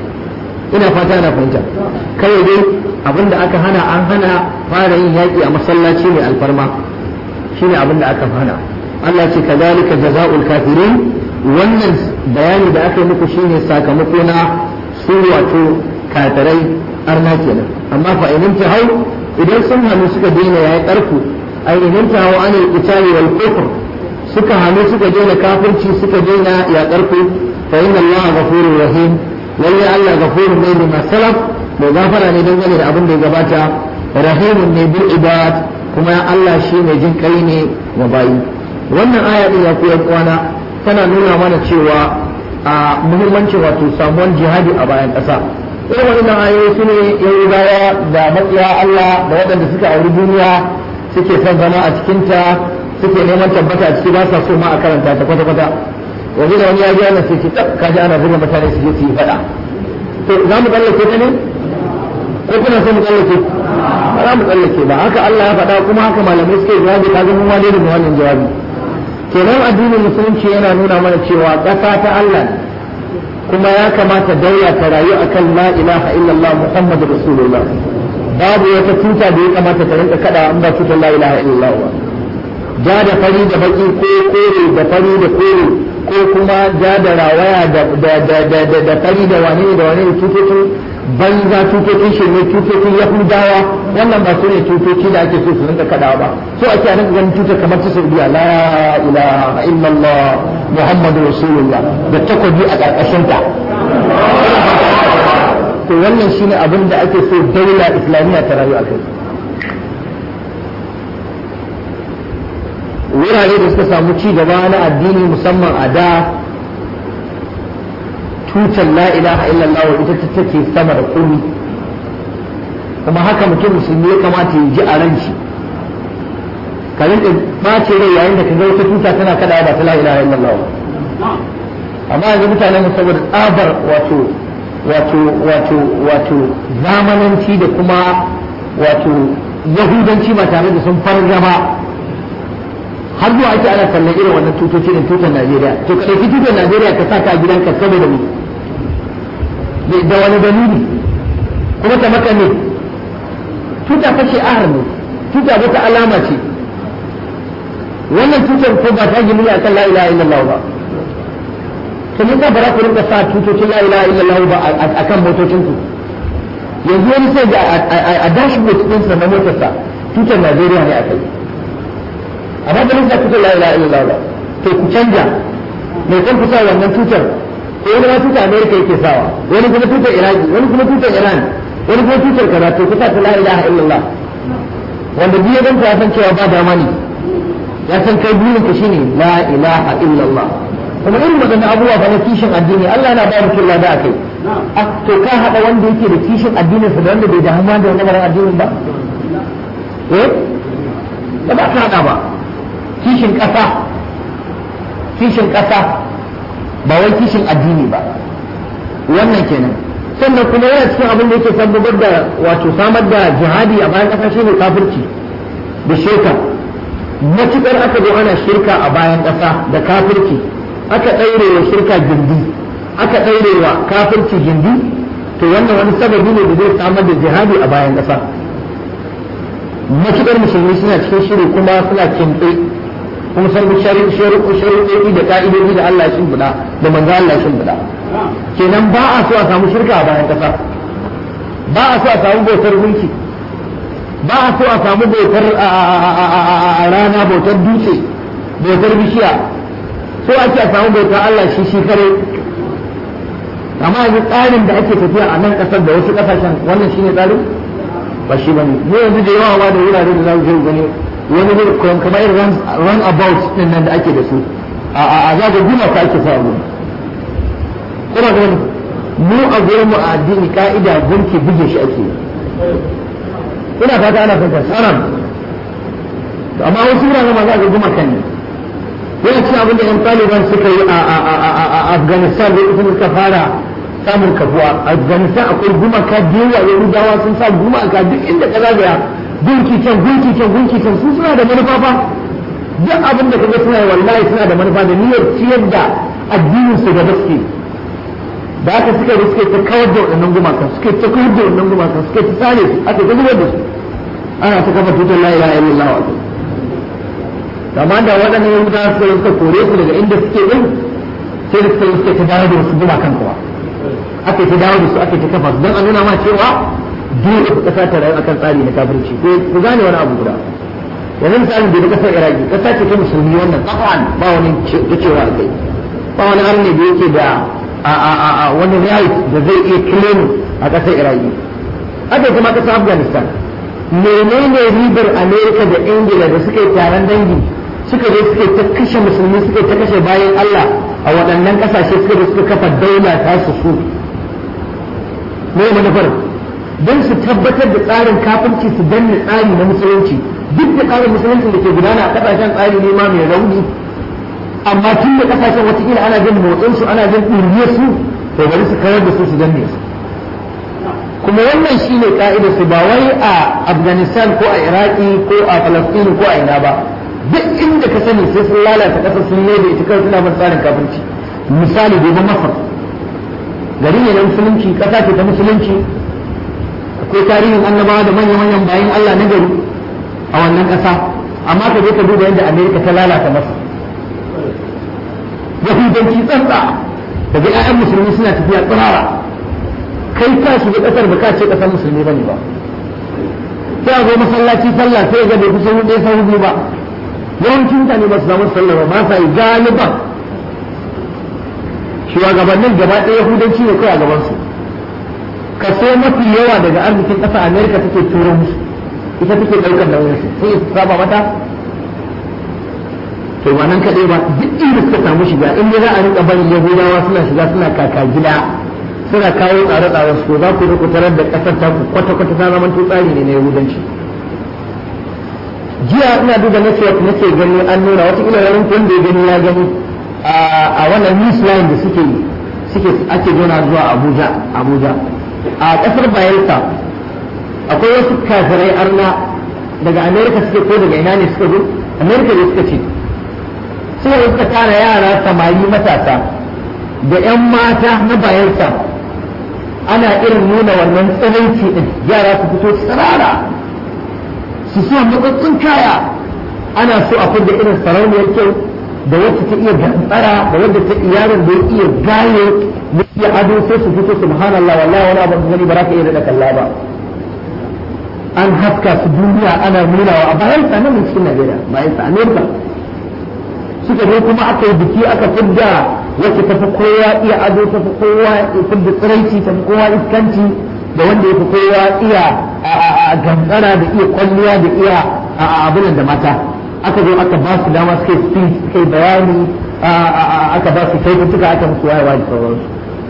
ina fata na fahimta kawai dai abinda aka hana an hana fara yin yaƙi a masallaci mai alfarma shine abinda aka hana Allah ce kazalika jazaa'ul kafirin wannan bayani da aka yi muku shine sakamako na su wato kafirai arna kenan amma fa in hau idan sun hannu suka daina yayi karku ai in hau anil qitali wal kufr suka hannu suka daina kafirci suka daina ya karku fa inna Allah ghafurur rahim lalle Allah ghafurun ne lima salaf mai gafara ne dangane da abin da ya gabata rahimun ne bil ibad kuma Allah shi mai jin kai ne wa bayi wannan aya din ya koyar kwana tana nuna mana cewa a muhimmancin wato samuwan jihadi a bayan ƙasa irin wannan ayoyi su ne yahudawa da matsiya Allah da waɗanda suka auri duniya suke son zama a cikinta suke neman tabbata a ciki ba sa so ma a karanta ta kwata-kwata yanzu da wani ya ji ana sai ce ka ji ana zuba mutane su je su yi faɗa to za mu tsallake ta ne ko kuna so mu tsallake ba za mu tsallake ba haka Allah ya faɗa kuma haka malamai suke jawabi ka zama ma dai da wannan jawabi kenan addinin musulunci yana nuna mana cewa ƙasa ta Allah kuma ya kamata daula ta rayu akan la ilaha illallah muhammadu rasulullah babu wata tuta da ya kamata ta rinka kada an ba tutar la ilaha illallah ba ja da fari da baki ko kore da fari da kore ko kuma ja da rawaya da fari da wane da wane da tutocin banza tutocin shirme tutocin yahudawa wannan ba su ne tutoci da ake so su rinka kadawa ba so ake a rinka ganin tutar kamar ta saudiya la ilaha illallah muhammadu rasulullah da takobi a karkashin ta to wannan shine abin da ake so daula islamiyya ta rayu a kai wurare da suka samu ci gaba na addini musamman a da tutar la ilaha illallah ita ta take sama da komai kuma haka mutum musulmi ya kamata ya ji a ran shi ka rinka bace rai yayin da ka ga wata tuta tana kada ba ta la ilaha illallah amma yanzu mutanen mu saboda tsabar wato wato wato wato zamananci da kuma wato yahudanci ba tare da sun farga ba har zuwa ake ana kallon irin wannan tutoci da tutar Najeriya to ka ɗauki tutar Najeriya ka sa ka a gidanka saboda mu da wani dalili kuma ta maka ne tuta fa shi'ar ne tuta wata alama ce wannan tutar ko ba ta gini akan la ilaha illallah ba to me ka bara ku rinka sa tutocin la ilaha illallah ba akan motocin ku yanzu wani sai ga a dashboard din sa na motarsa tutar Najeriya ne akai amma ba nisa tutar la ilaha illallah ba to ku canja mai kan kusa wannan tutar ko wani ma tutar America yake sawa wani kuma tutar Iraki wani kuma tutar Iran wani kuma tutar kaza to kusa ta la ilaha illallah wanda biyu ganta ya san cewa ba dama ne ya san kai burin ka shine la ilaha illallah kuma irin wadannan abubuwa fa na kishin addini Allah yana ba mutum lada akai to ka hada wanda yake da kishin addinin sa da wanda bai damu da wannan addinin ba eh ba za ka hada ba kishin ƙasa kishin ƙasa ba wai kishin addini ba wannan kenan sannan kuma yana cikin abin da yake tabbatar da wato samar da jihadi a bayan ƙasa shine kafirci da shirka matukar aka zo ana shirka a bayan ƙasa da kafirci aka ɗaure wa shirka gindi aka ɗaure wa kafirci gindi to wannan wani sababi ne da zai samar da jihadi a bayan ƙasa matukar musulmi suna cikin shiri kuma suna kimtsi kuma san shari'o'i da ka'idodi da Allah ya shimfiɗa da manzo Allah ya shimfiɗa kenan ba a so a samu shirka a bayan ƙasa ba a so a samu bautar gunki ba a so a samu bautar a rana bautar dutse bautar bishiya so ake a samu bautar Allah shi shi kare amma yanzu tsarin da ake tafiya a nan kasar da wasu kasashen wannan shine tsarin ba shi bane mu yanzu da yawa da wurare da za mu je gani wani ne kamar irin run about din nan da ake da su a a a zaga guma ka ake sa abu kuma ga mu a gurin mu a addini ka'ida gunki buge shi ake ina fata ana fata sanan amma wasu wuraren ma za ga guma kan ne yana cikin abin da yan taliban suka yi a afghanistan da ita suka fara samun kafuwa afghanistan akwai gumaka da yawa yahudawa sun sa gumaka duk inda ka zagaya gunki can gunki can gunki can su suna da manufa fa duk abin da kaga suna yi wallahi suna da manufa da niyyar ciyar da addinin su gaba suke da aka suka yi suke ta kawar da waɗannan gumaka suke ta kawar da waɗannan gumaka suke ta sare su aka ta zubar da su ana ta kafa tutar la ilaha illallah wa amma da waɗannan yahudawa suka suka kore su daga inda suke din sai da suka yi suke ta dawo da wasu gumakan kuwa aka ta dawo da su aka ta kafa su don a nuna ma cewa dole ku kasa ta rayu akan tsari na kafirci ko ku gane wani abu guda yanzu misalin da kasar iraki kasa ce ta musulmi wannan tsakwan ba wani cewa a kai ba wani arne da yake da wani right da zai iya claim a kasar iraki aka kuma kasar afghanistan menene ribar amerika da ingila da suka yi taron dangi suka je suka ta kashe musulmi suka ta kashe bayan allah a waɗannan ƙasashe suka da suka kafa daula ta su su me manufar don su tabbatar da tsarin kafirci su danne tsari na musulunci duk da tsarin musulunci da ke gudana a kasashen tsari ne ma mai rauni amma tun da kasashen watakila ana jin motsin su ana jin ɗurye su to bari su kawar da su su danne su kuma wannan shine ka'idar su ba wai a afghanistan ko a iraki ko a falastini ko a ina ba duk inda ka sani sai sun lalata kasar sun ne da ita kawai suna bin tsarin kafirci misali gobe masar gari ne na musulunci kasa ce ta musulunci akwai tarihin annabawa da manya-manyan bayan Allah na gari a wannan ƙasa amma ka je ka duba yadda Amerika ta lalata masa yahudanci tsantsa daga 'ya'yan musulmi suna tafiya tsirara kai ka shiga ƙasar ba ka ce ƙasar musulmi bane ba sai a zo masallaci sallah sai ga bai kusa ɗaya sau biyu ba yawancin mutane ba su samu sallah ba ba sa yi galiban shugabannin gaba ɗaya yahudanci ne kai a gabansu kaso mafi yawa daga arzikin ƙasa amerika take turo musu ita take ɗaukar nauyin su sai su saba mata to ba nan kaɗai ba duk inda suka samu shiga in za a rinka barin yahudawa suna shiga suna kaka gida suna kawo tsare-tsaren su za ku ku tarar da ƙasar ta ku kwata-kwata ta zama tsari ne na yahudanci jiya ina duba network nake gani an nuna wata ila yaron wanda ya gani ya gani a wannan news line da suke suke ake nuna zuwa Abuja Abuja a kasar Bayelsa akwai wasu kafirai arna daga America suke ko daga ina ne suka zo America ne suka ce suka suka tara yara samari matasa da 'yan mata na Bayelsa ana irin nuna wannan tsananci din yara su fito tsirara su sa matsatsun kaya ana so a fidda irin sarauniyar kyau da wacce ta iya gantsara da wadda ta yaron da ya iya gaye da iya ado sai su fito subhanallah wallahi wani abu gani ba za ka iya da kalla ba an haska su duniya ana nunawa a bayan sa nan cikin Najeriya bayan sa Amerika suka zo kuma aka yi biki aka fidda wacce ta fi kowa iya ado ta fi kowa fidda tsiraici ta fi kowa iskanci da wanda ya fi kowa iya gantsara da iya kwalliya da iya abin da mata aka zo aka ba su dama suka yi speech suka yi bayani aka ba su kyaututtuka aka musu wayewa da sauransu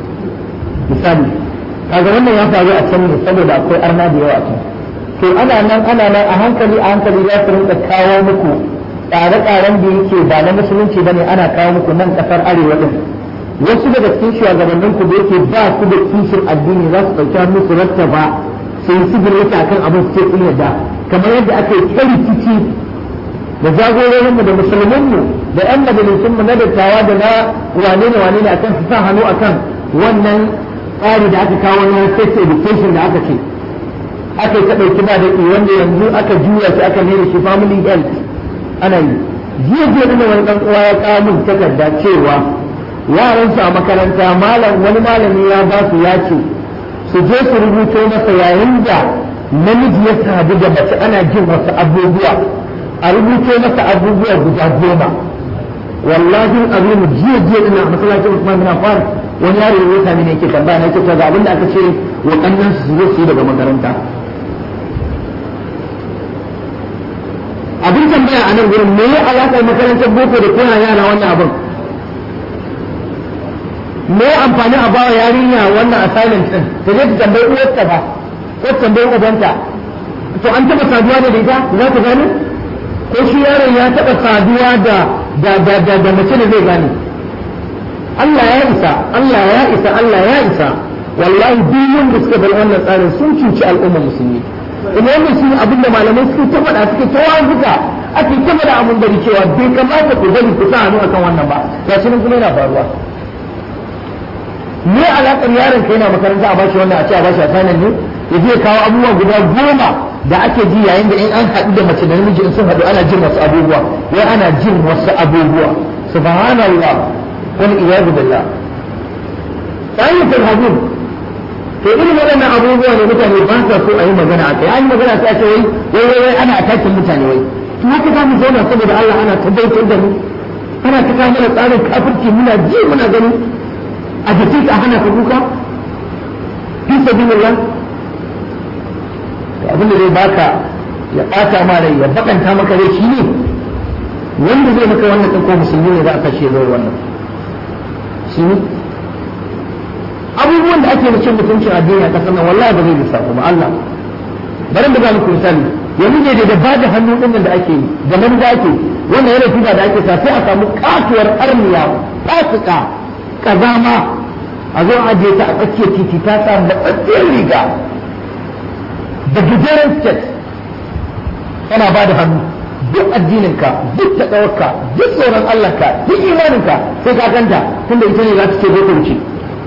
misali kaga wannan ya faru a can ne saboda akwai arna da yawa a can to ana nan ana nan a hankali a hankali za su rinka kawo muku tsare-tsaren da yake ba na musulunci bane ana kawo muku nan kasar arewa din wasu daga cikin shugabannin ku da yake ba su da kishin addini za su ɗauki hannu su rattaba su yi sigiri kan abin su ce sun yadda kamar yadda aka yi ta rikici da jagororinmu da musulmanmu da yan majalisunmu na dattawa da na wane ne wane ne akan su sa hannu akan wannan tsari da aka kawo na sex education da aka ce aka yi ta ɗauki ba da wanda yanzu aka juya shi aka nemi shi family health ana yi jiya jiya da wani ɗan uwa ya kawo min takarda cewa yaransu a makaranta malam wani malami ya ba su ya ce su je su rubuto masa yayin da namiji ya sadu da mace ana jin wasu abubuwa a rubuto masa abubuwa guda goma wallahi azimu jiya jiya ina masallacin Usman bin Affan wani yaro ya sami ne yake tambaya na ce ga abin da aka ce wa kannan su zo su yi daga makaranta abin tambaya a nan gurin me ya alaƙar makarantar boko da koya yara wannan abin me ya amfani a bawa yarinya wannan assignment din ta je ta tambayi uwarta ba ko tambayi ubanta to an taɓa saduwa da ita za ta gane ko shi yaron ya taɓa saduwa da da da da, da mace da zai gane Allah ya isa Allah ya isa Allah ya isa wallahi duk wanda suka bar wannan tsarin sun cuci al'ummar musulmi kuma wannan shi abin da malamai suke ta faɗa suke ta wazuka ake ta faɗa abin da cewa bai kamata ku bari ku sa hannu akan wannan ba ya shi kuma yana faruwa me alaƙar yaron ka yana makaranta a bashi wannan a ce a bashi assignment ne ya je kawo abubuwa guda goma da ake ji yayin da in an haɗu da mace da namiji in sun haɗu ana jin wasu abubuwa wai ana jin wasu abubuwa subhanallah wal iyadu billah sayyidatul habib to irin waɗannan abubuwa ne mutane ba sa so a yi magana a kai an yi magana sai a ce wai wai wai wai ana atakin mutane wai to haka za mu zauna saboda Allah ana tabbatar da mu ana ta kawo mana tsarin kafirci muna ji muna gani a jikin ka hana ka kuka fi sabilillah to abin da zai baka ya bata ma rai ya bakanta maka rai shine wanda zai maka wannan ɗin ko musulmi ne za a kashe zai wannan shi ne abubuwan da ake da cin mutuncin addini a kasar nan wallahi ba zai lissafu ba Allah bari da muku misali yanzu ne da ba da hannu din da ake yi da nan da ake wannan yana tuba da ake sa sai a samu katuwar arniya fasika kazama a zo a je ta a tsakiyar titi ta sa matsatsiyar riga da gajeren sket tana ba da hannu duk addininka duk taɗawarka duk tsoron Allahnka duk imaninka sai ka ganta tunda ita ne za ta ce zo ta wuce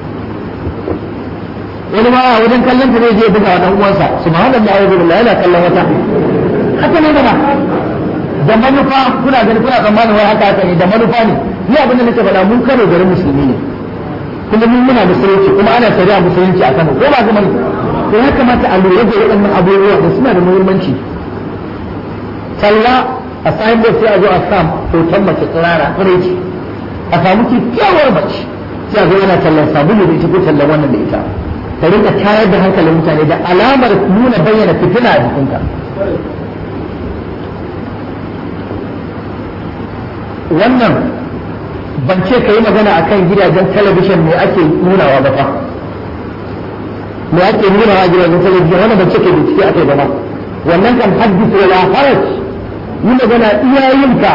wani ma a wajen kallon ta zai je buga wa dan uwansa subhanallahi wa bihamdihi yana kallon wata haka ne mana da manufa kuna gani kuna tsammanin wai haka haka ne da manufa ne ni abin da nake faɗa mun kano garin musulmi ne kuma mun muna musulunci kuma ana shari'a musulunci a Kano ko ba ga mai to ya kamata a lura da waɗannan abubuwa da suna da muhimmanci talla a sayin da sai a zo a sam hoton mace tsirara ce a samu kyakkyawar mace sai a zo ana tallan sabulu da ita ko tallan wannan da ita ka rinka tayar da hankalin mutane da alamar nuna bayyana fitina a jikinka wannan ban ce ka yi magana a kan gidajen talabishin me ake nunawa ba fa me ake nunawa a gidajen talabishin wannan ban ce ka bincike a kai ba wannan kan haddisa wala haraj yi magana iyayenka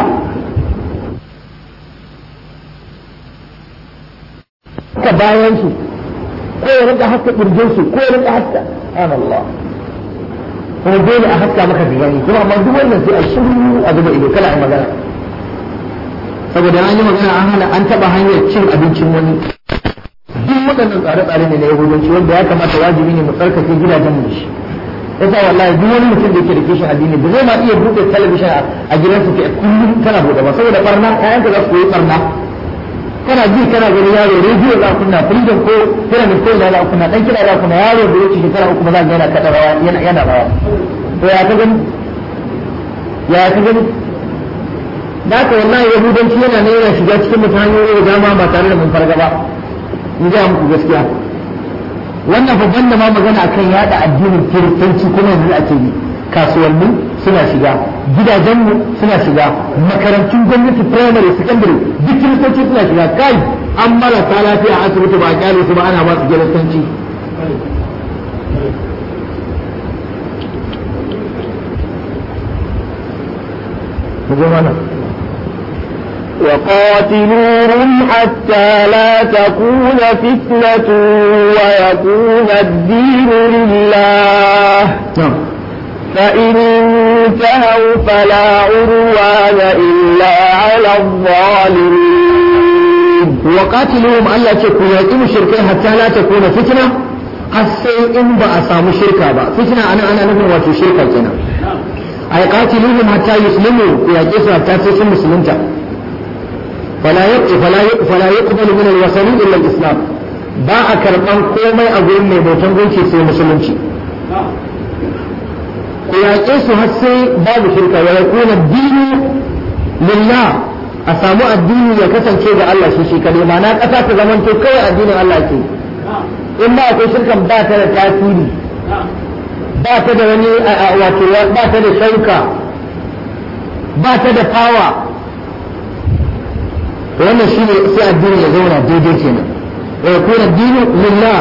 ka bayan su ko ya rinka haska kirjin su ko ya rinka haska Allah kuma dole a haska maka digani kuma amma duk wannan sai a shiru a zuba ido kala a magana saboda an yi magana an hana an taba hanyar cin abincin wani duk waɗannan tsare-tsare ne na yahudanci wanda ya kamata wajibi ne mu tsarkake gidajen mu shi yasa wallahi duk wani mutum da yake da kishin addini ba zai ma iya buɗe talabishin a gidansa ke kullum kana buɗe ba saboda barna ƴaƴanka za su koyi barna kana ji kana gani yaro rediyo za kunna freedom ko pyramid ko za kunna dan kira za kunna yaro da yake shekara uku ba za ga yana kada rawa yana yana rawa to ya ka gani ya ka gani da ka wallahi yahudanci yana ne yana shiga cikin mutum hanyoyi da dama ba tare da mun farga ba in ga muku gaskiya wannan babban da ma magana akan yada addinin kiristanci kuma yanzu ake yi kasuwanni suna shiga gidajenmu suna shiga makarantun gwamnati primary secondary duk kiristoci suna shiga kai an marasa lafiya a asibiti ba a kyale su ba ana ba su kiristanci وقاتلوهم حتى لا تكون فتنة ويكون الدين لله نعم فإن انتهوا فلا عدوان إلا على الظالمين وقاتلوهم ألا تكون يقيم شركين حتى لا تكون فتنة السيء إن بأسام شركة با فتنة أنا أنا نفهم وفي شركة كنا أي قاتلوهم حتى يسلموا يقيسوا حتى تسلم مسلمتا فلا يقبل فلا يقبل فلا يقبل من الوثني إلا الإسلام باع كربان كومي أقول من بوتن gunki sai musulunci ku yaƙe su har sai babu shirka wa yakuna dinu lillah a samu addini ya kasance ga Allah shi shi kadai ma'ana ƙasa ta zamanto kawai addinin Allah ke in ba akwai shirkan ba ta da tasiri ba ta da wani wato ba ta da shauka ba ta da fawa to wannan shine sai addini ya zauna daidai kenan wa yakuna addinu lillah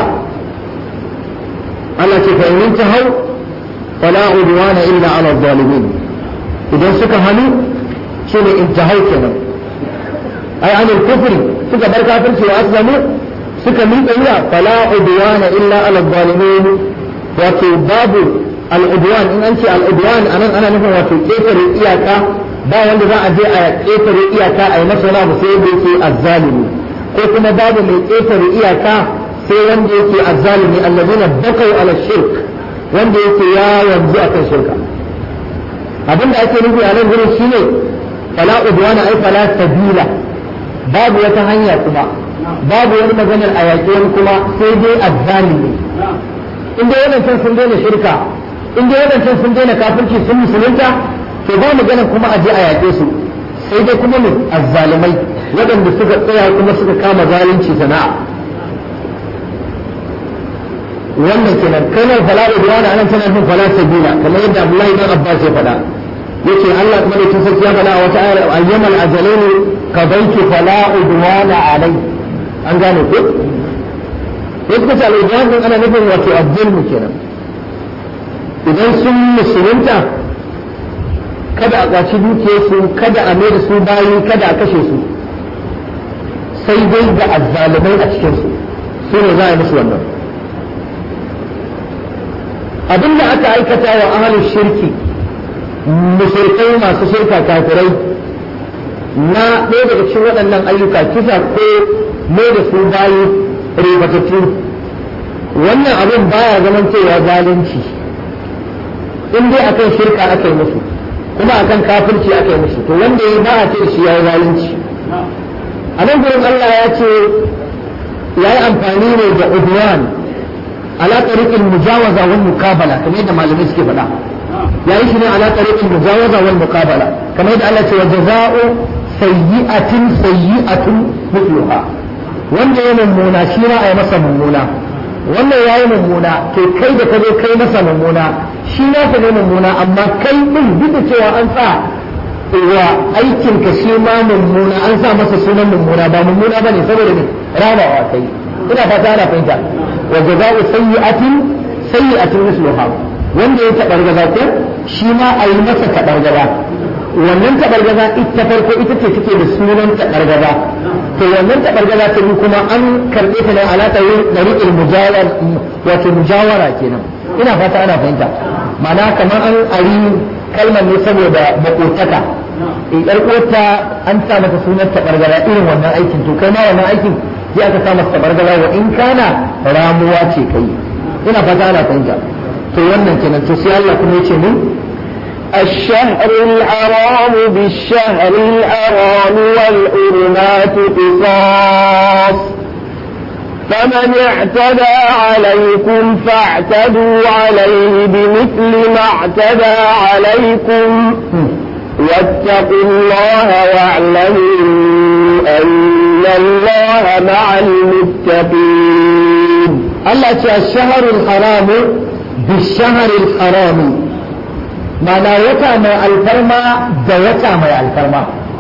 Allah ce fa in hau fala udwana illa ala zalimin idan suka hannu shine intahau kenan ai anil kufri suka bar kafirci wa aslamu suka miƙa wuya fala udwana illa ala zalimin wato babu al'udwan in an ce al'udwan anan ana nufin wato ƙetare iyaka ba wanda za a je a ƙetare iyaka a yi masa wani abu sai wanda yake azzalimi ko kuma babu mai ƙetare iyaka sai wanda yake azzalimi allazina bakau ala shirk wanda yake ya yanzu akan shirka abin da ake nufi a nan gurin shine fala udwana ai fala sabila babu wata hanya kuma babu wani maganar a yaƙi wani kuma sai dai azzalimi in dai wadancan sun daina shirka in dai wadancan sun daina kafirci sun musulunta to ba magana kuma a je a yaƙe su sai dai kuma mu azzalimai waɗanda suka tsaya kuma suka kama zalunci sana'a wannan kenan kalmar fala udwana anan tana nufin fala sabila kamar yadda Abdullahi ibn Abbas ya faɗa yace Allah kuma da tunsa ya faɗa a wata ayar ayyamal ajalain qadaitu fala udwana alai an gane ko sai suka ce al'udwan din ana nufin wato azzulmu kenan idan sun musulunta kada a kwaci dukiyarsu kada a mai da su bayi kada a kashe su sai dai ga azzalumai a cikinsu su ne za a yi musu wannan abinda aka aikata wa ahalin shirki mushrikai masu shirka kafirai na ɗaya daga cikin waɗannan ayyuka kisa ko mai da su bayi ribatattu wannan abin baya zaman cewa zalunci in dai akan shirka aka yi musu kuma akan kafirci aka yi musu to wanda ya ba a ce shi ya yi zalunci a nan gurin Allah ya ce ya yi amfani ne da udwan ala tariqil mujawaza wal muqabala kamar yadda malamai suke faɗa ya yi shi ne ala tariqil mujawaza wal muqabala kamar yadda Allah ce wa jaza'u sayyi'atin sayyi'atun mithluha wanda ya mummuna shi ma a yi masa mummuna wannan ya yi mummuna to kai da ka zo kai masa mummuna shi na ka ne mummuna amma kai din duk da cewa an sa wa aikin ka shi ma mummuna an sa masa sunan mummuna ba mummuna bane saboda ne rabawa kai ina fata ana fahimta wa jaza'u sayyi'atin sayyi'atin misluha wanda ya taɓargaza ko shi ma a yi masa taɓargaza wannan taɓargaza ita farko ita ce take da sunan taɓargaza to wannan taɓargaza ta biyu kuma an karɓe ta ne alaƙa yin ɗariƙin mujawar wato mujawara kenan ina fata ana fahimta ma'ana kamar an ari kalmar ne saboda makotaka in ƙarƙota an sa mata sunan taɓargaza irin wannan aikin to kai ma wannan aikin sai aka sa masa taɓargaza wa in kana ramuwa ce kai ina fata ana fahimta to wannan kenan to sai Allah kuma yace mun الشهر الحرام بالشهر الحرام والحرمات قصاص فمن اعتدى عليكم فاعتدوا عليه بمثل ما اعتدى عليكم واتقوا الله واعلموا أن الله مع المتقين الله الشهر الحرام بالشهر الحرام mana wata mai alfarma da wata mai alfarma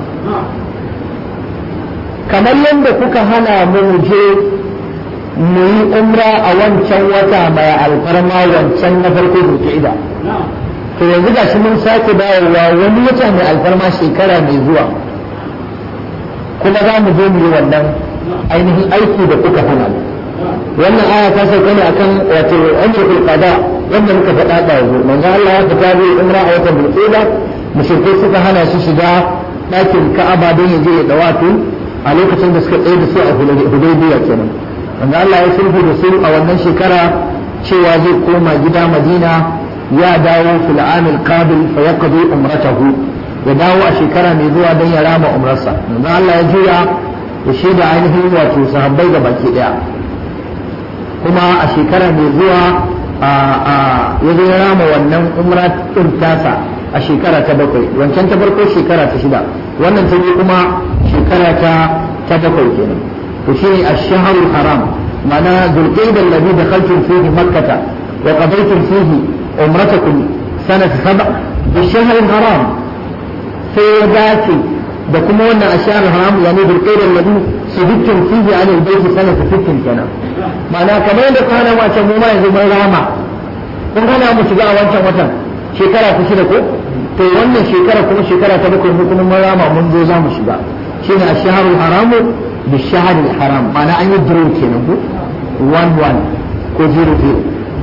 kamar yadda kuka hana mu je mu yi umra a wancan wata mai alfarma wancan na farko zulkida to yanzu ga shi mun sake dawowa wani wata mai alfarma shekara mai zuwa kuma za mu zo mu yi wannan ainihin aiki da kuka hana mu wannan aya ta sauka ne akan wato umratul qada wanda muka faɗa da yanzu manzo Allah ya fita zai umra a watan bulqida mushrikai suka hana shi shiga ɗakin Ka'aba don ya je ya dawatu a lokacin da suka tsaye da su a Hudaybiya kenan manzo Allah ya sulhu da su a wannan shekara cewa zai koma gida Madina ya dawo fil amil qabil fa yaqdi umratahu ya dawo a shekara mai zuwa don ya rama umrarsa manzo Allah ya juya ya shaida ainihin wato sahabbai ga baki daya kuma a shekara mai zuwa ya zo ya rama wannan umra ɗin tasa a shekara ta bakwai wancan ta farko shekara ta shida wannan ta biyu kuma shekara ta ta bakwai kenan to shine ash-shahrul haram ma'ana zulqa'da alladhi dakhaltum fihi makkah wa qadaytum fihi umratakum sanat sab' bi-shahril haram sai ya dace da kuma wannan ash-shahrul haram yani zulqa'da alladhi subittum fihi 'ala al-bayt sanat 60 kenan ma'ana kamar yadda kana wace mu ma yanzu mun rama kun gana mu shiga a wancan watan shekara ta shida ko to wannan shekara kuma shekara ta bakwai mu kuma mun rama mun zo za mu shiga shine ash-shahrul haram bi shahril haram ma'ana an yi draw kenan ko 11 ko 00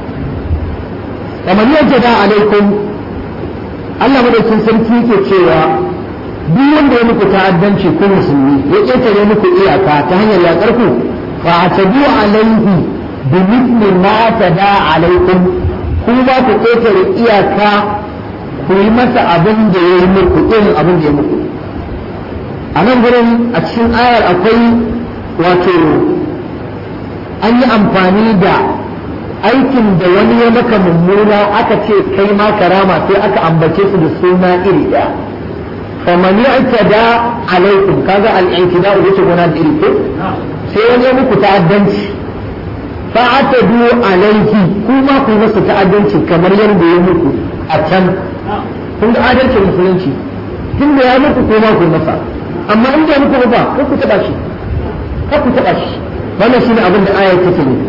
kamar yadda da alaikum Allah madaukin sarki yake cewa duk wanda ya muku ta'addanci ko musulmi ya ƙetare muku iyaka ta hanyar yaƙar ku fa atabu alaihi bi mithli ma tada alaikum ku ba ku ƙetare iyaka ku yi masa abin da ya yi muku irin abin da ya muku a nan gurin a cikin ayar akwai wato an yi amfani da aikin da wani ya maka mummuna aka ce kai ma karama sai aka ambace su da suna iri ɗaya faman da alaikum kaga al-i'tida wuce gona da iri ko sai wani ya muku ta'addanci fa'atadu alaihi kuma ku masa ta'addanci kamar yadda ya muku a can kun ga adalcin musulunci tun da ya muku kuma ku masa amma in da muku ba ko ku taba shi ko ku taba shi wannan shine abin da ayar take ne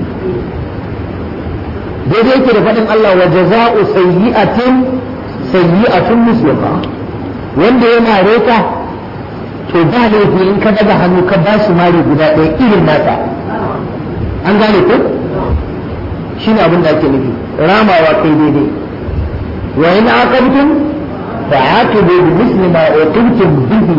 daidai yake da faɗin Allah wa jaza'u sayyi'atin sayyi'atun misluha wanda ya mare ka to ba laifi in ka daga hannu ka ba shi mari guda ɗaya irin nata an gane ko shine abin da ake nufi ramawa kai daidai wa in aqabtum fa'aqibu bi misli ma uqibtum bihi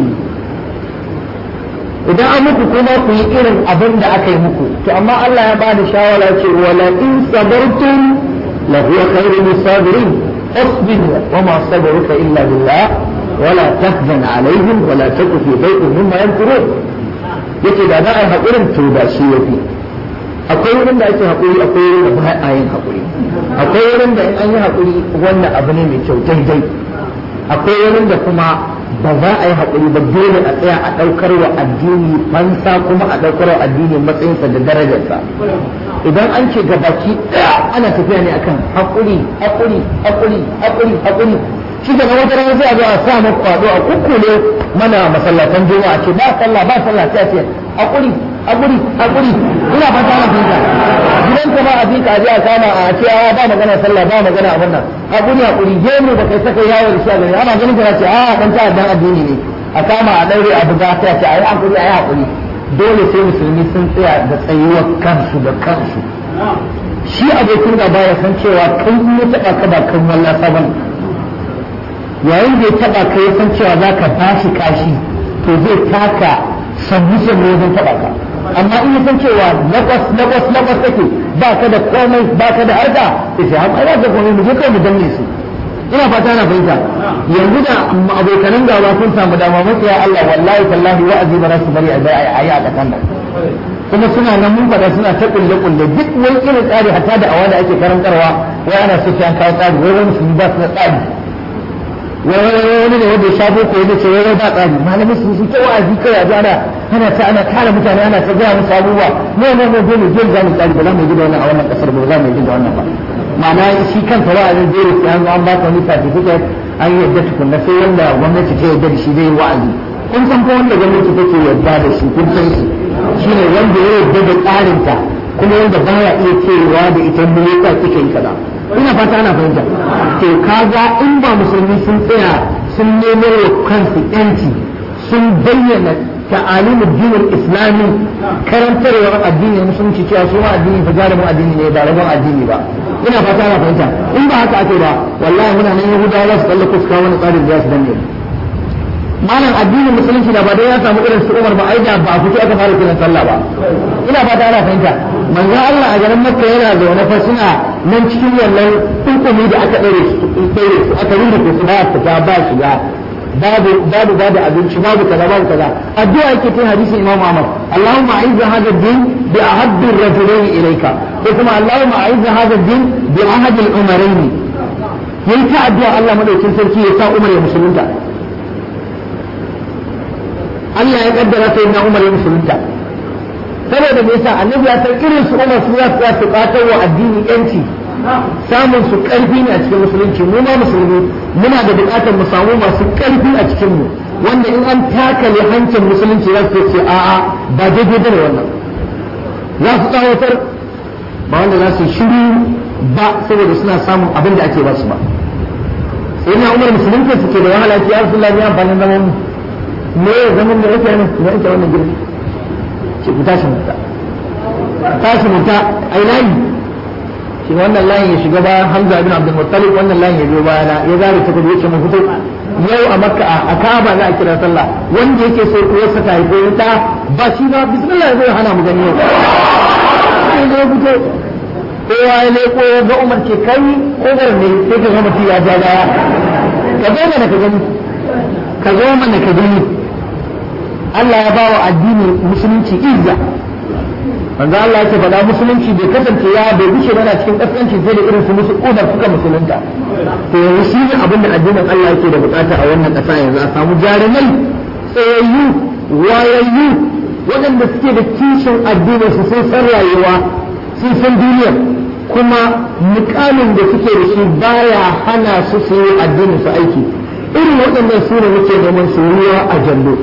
idan an muku kuma ku yi irin abin da aka yi muku to amma Allah ya bada shawara ce wala in sabartum la huwa khairul sabirin اصبر وما صبرك الا بالله ولا تحزن عليهم ولا تك في ضيق مما يمكرون yace da za a yi haƙurin to da shi ya fi akwai wurin da ake haƙuri akwai wurin da ba a yin haƙuri akwai wurin da in an yi haƙuri wannan abu ne mai kyau daidai akwai wurin da kuma ba za a yi haƙuri ba dole a tsaya a ɗaukar wa addini fansa kuma a ɗaukar wa addini matsayinsa da darajarsa idan an ce gabaki ɗaya ana tafiya ne akan haƙuri haƙuri haƙuri haƙuri haƙuri shi da na wata rana sai a zo a sa maka kwado a kukkule mana masallatan juma'a ce ba sallah ba sallah sai a ce haƙuri haƙuri haƙuri ina fata na fita gidan ka ba a fika a je a kama a ce a ba magana sallah ba magana abin nan haƙuri haƙuri gemu da kai saka yawo da shi a gari ana ganin ka ce a dan ta'addan addini ne a kama a daure a buga sai a ce a yi haƙuri a yi haƙuri dole sai musulmi sun tsaya da tsayuwar kansu da kansu shi abokin gaba ya san cewa kai in ya taɓa ka ba kan wallasa ba yayin da ya taɓa ka ya san cewa za ka bashi kashi to zai taka sannu sannu wajen taɓa ka amma in ya san cewa lakwas lakwas lakwas take ba ka da komai ba ka da harka sai sai amma ya ga komai mu je kai mu danne su ina fata na fahimta yanzu da abokanan gaba sun samu dama masu ya Allah wallahi tallahi wa'azi ba za su bari a yi a ƙasan nan kuma suna nan mun faɗa suna ta kulle kulle duk wani irin tsari hatta da awa da ake karantarwa wai ana so sai an kawo tsari wai wani musulmi ba su da tsari wani ne wanda ya shafo ko ya ce wai ba tsari malamai su su ta wa'azi kai a ana ana ta ana kare mutane ana ta gaya musu abubuwa ne ne ne dole dole za mu tsari ba za mu yi da wannan a wannan kasar ba za mu yi da wannan ba ma'ana shi kanta wa'azin dole sai an zo an baka wani certificate an yadda tukunna sai wanda gwamnati ta yadda da shi zai yi wa'azi kun san ko wanda gwamnati take yadda da shi kun san shi shine wanda ya yadda da tsarinta kuma wanda baya iya cewa da ita me yasa kike yi kaza ina fata ana fahimta to kaga in ba musulmi sun tsaya sun nemo wa kansu yanci sun bayyana ta'alimin dinin islami karantarwar addini musulunci cewa su ma addini fa jarumin addini ne ba rabon addini ba ina fata ana fahimta in ba haka ake ba wallahi muna nan yahudawa za su kalle ko su kawo wani tsarin da za su danne malam addinin musulunci da ba dai ya samu irin su Umar ba ai da ba a fito aka fara kiran sallah ba ina fata ana fahimta manzo Allah a garin Makka yana zaune fa suna nan cikin wannan hukumi da aka dare su dare su aka rinda ko su ba fita ba shiga babu babu babu abinci babu kaza babu kaza addu'a yake ta hadisin Imam Ahmad Allahumma a'izz hadha ad-din bi ahabbi ar-rajulayn ilayka ko kuma Allahumma a'izz hadha ad-din bi ahad al-umarayn yayi ta addu'a Allah madaukin sarki ya sa Umar ya musulunta Allah ya kaddara sai na Umar ya musulunta saboda me yasa annabi ya san irin su Umar su za su su katar wa addini yanci samun su karfi ne a cikin musulunci mu ma musulmi muna da bukatar mu samu masu karfi a cikin mu wanda in an takale hancin musulunci za su ce a'a ba daidai bane wannan za su tsawatar ba wanda za su shiru ba saboda suna samun abin da ake ba su ba sai na umar musulunci suke da wahala ce ya rasulullah ya amfanin zaman mu me ya zaman da yake nan da yake wannan girki ce ku tashi mutta tashi mutta ai layi shi wannan layin ya shiga bayan Hamza ibn Abdul Muttalib wannan layin ya biyo bayana ya zare ta kudu yace mu fito yau a Makka a Kaaba za a kira sallah wanda yake so uwarsa ta haifo ta ba shi ba bismillah ya zo hana mu gani yau sai ya fito kowa ya leko ya ga Umar ke kai kogar ne sai ka ga mutum ya ja baya ka zo mana ka gani ka zo mana ka gani Allah ya bawa addini musulunci izza manzo Allah yake faɗa musulunci bai kasance ya bai gushe bana cikin kaskanci sai da irin su musu udar suka musulunta to yanzu shi ne abin da addinin Allah yake da bukata a wannan ƙasa yanzu a samu jarumai tsayayyu wayayyu waɗanda suke da kishin addinin su sun san rayuwa sun san duniya kuma mukamin da suke da shi baya hana su su yi addinin su aiki irin waɗannan su ne muke neman su ruwa a jallo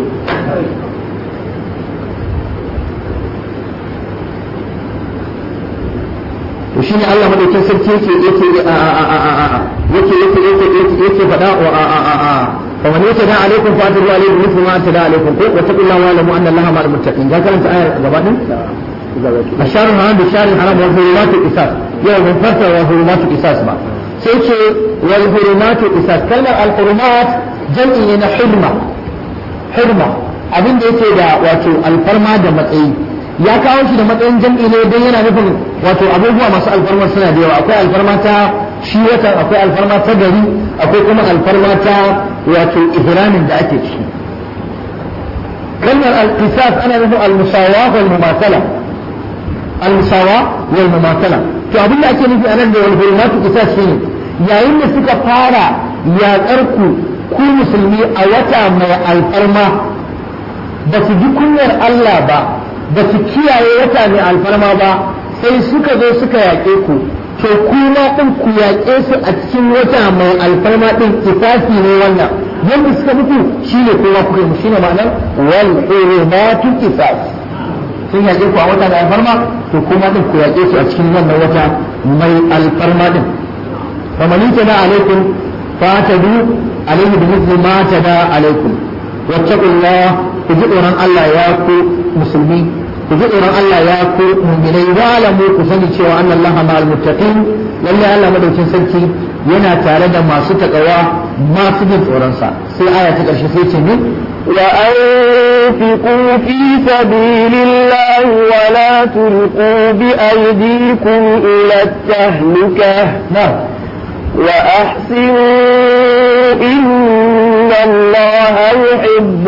to shine Allah madaukin sarki yake yake yake yake yake yake faɗa wa a a a a فمن يتدى عليكم فاتدوا عليه مثل ما اعتدى عليكم واتقوا الله واعلموا ان الله مع المتقين ذا كانت آية غبانا الشهر الحرام بالشهر الحرام والحرمات القصاص يوم فرق والحرمات القصاص ما سيتي والحرمات القصاص كلمة الحرمات جمع حرمة حرمة abin da yake da wato alfarma da matsayi ya kawo shi da matsayin jam'i ne don yana nufin wato abubuwa masu alfarma suna da yawa akwai alfarma ta shi watan akwai alfarma ta gari akwai kuma alfarma ta wato ihramin da ake ciki kalmar al-qisas ana nufin al-musawa wal mumatala al-musawa wal mumatala to abin da ake nufi anan da wal hurmatu qisas shine yayin da suka fara yaƙar ku ku musulmi a wata mai alfarma ba su ji kunyar Allah ba ba su kiyaye wata mai alfarma ba sai suka zo suka yaƙe ku to kuma ɗin ku yaƙe su a cikin wata mai alfarma ɗin kifafi ne wannan yadda suka mutu shine kowa kuka yi shine ma'anar wal hurmatu qisas sun yaƙe ku a wata mai alfarma to kuma ɗin ku yaƙe su a cikin wannan wata mai alfarma ɗin faman tada alaikum fatadu alaihi bi mithli ma tada alaikum wattaqullah ku ji tsoron Allah ya ku musulmi ku ji tsoron Allah ya ku mu'minai wa lamu ku sani cewa anna Allah ma'al muttaqin lalle Allah madaukin sarki yana tare da masu takawa masu jin tsoron sa sai aya ta karshe sai ce ne وأنفقوا في سبيل الله ولا تلقوا بأيديكم إلى التهلكة na'am وأحسنوا إن الله يحب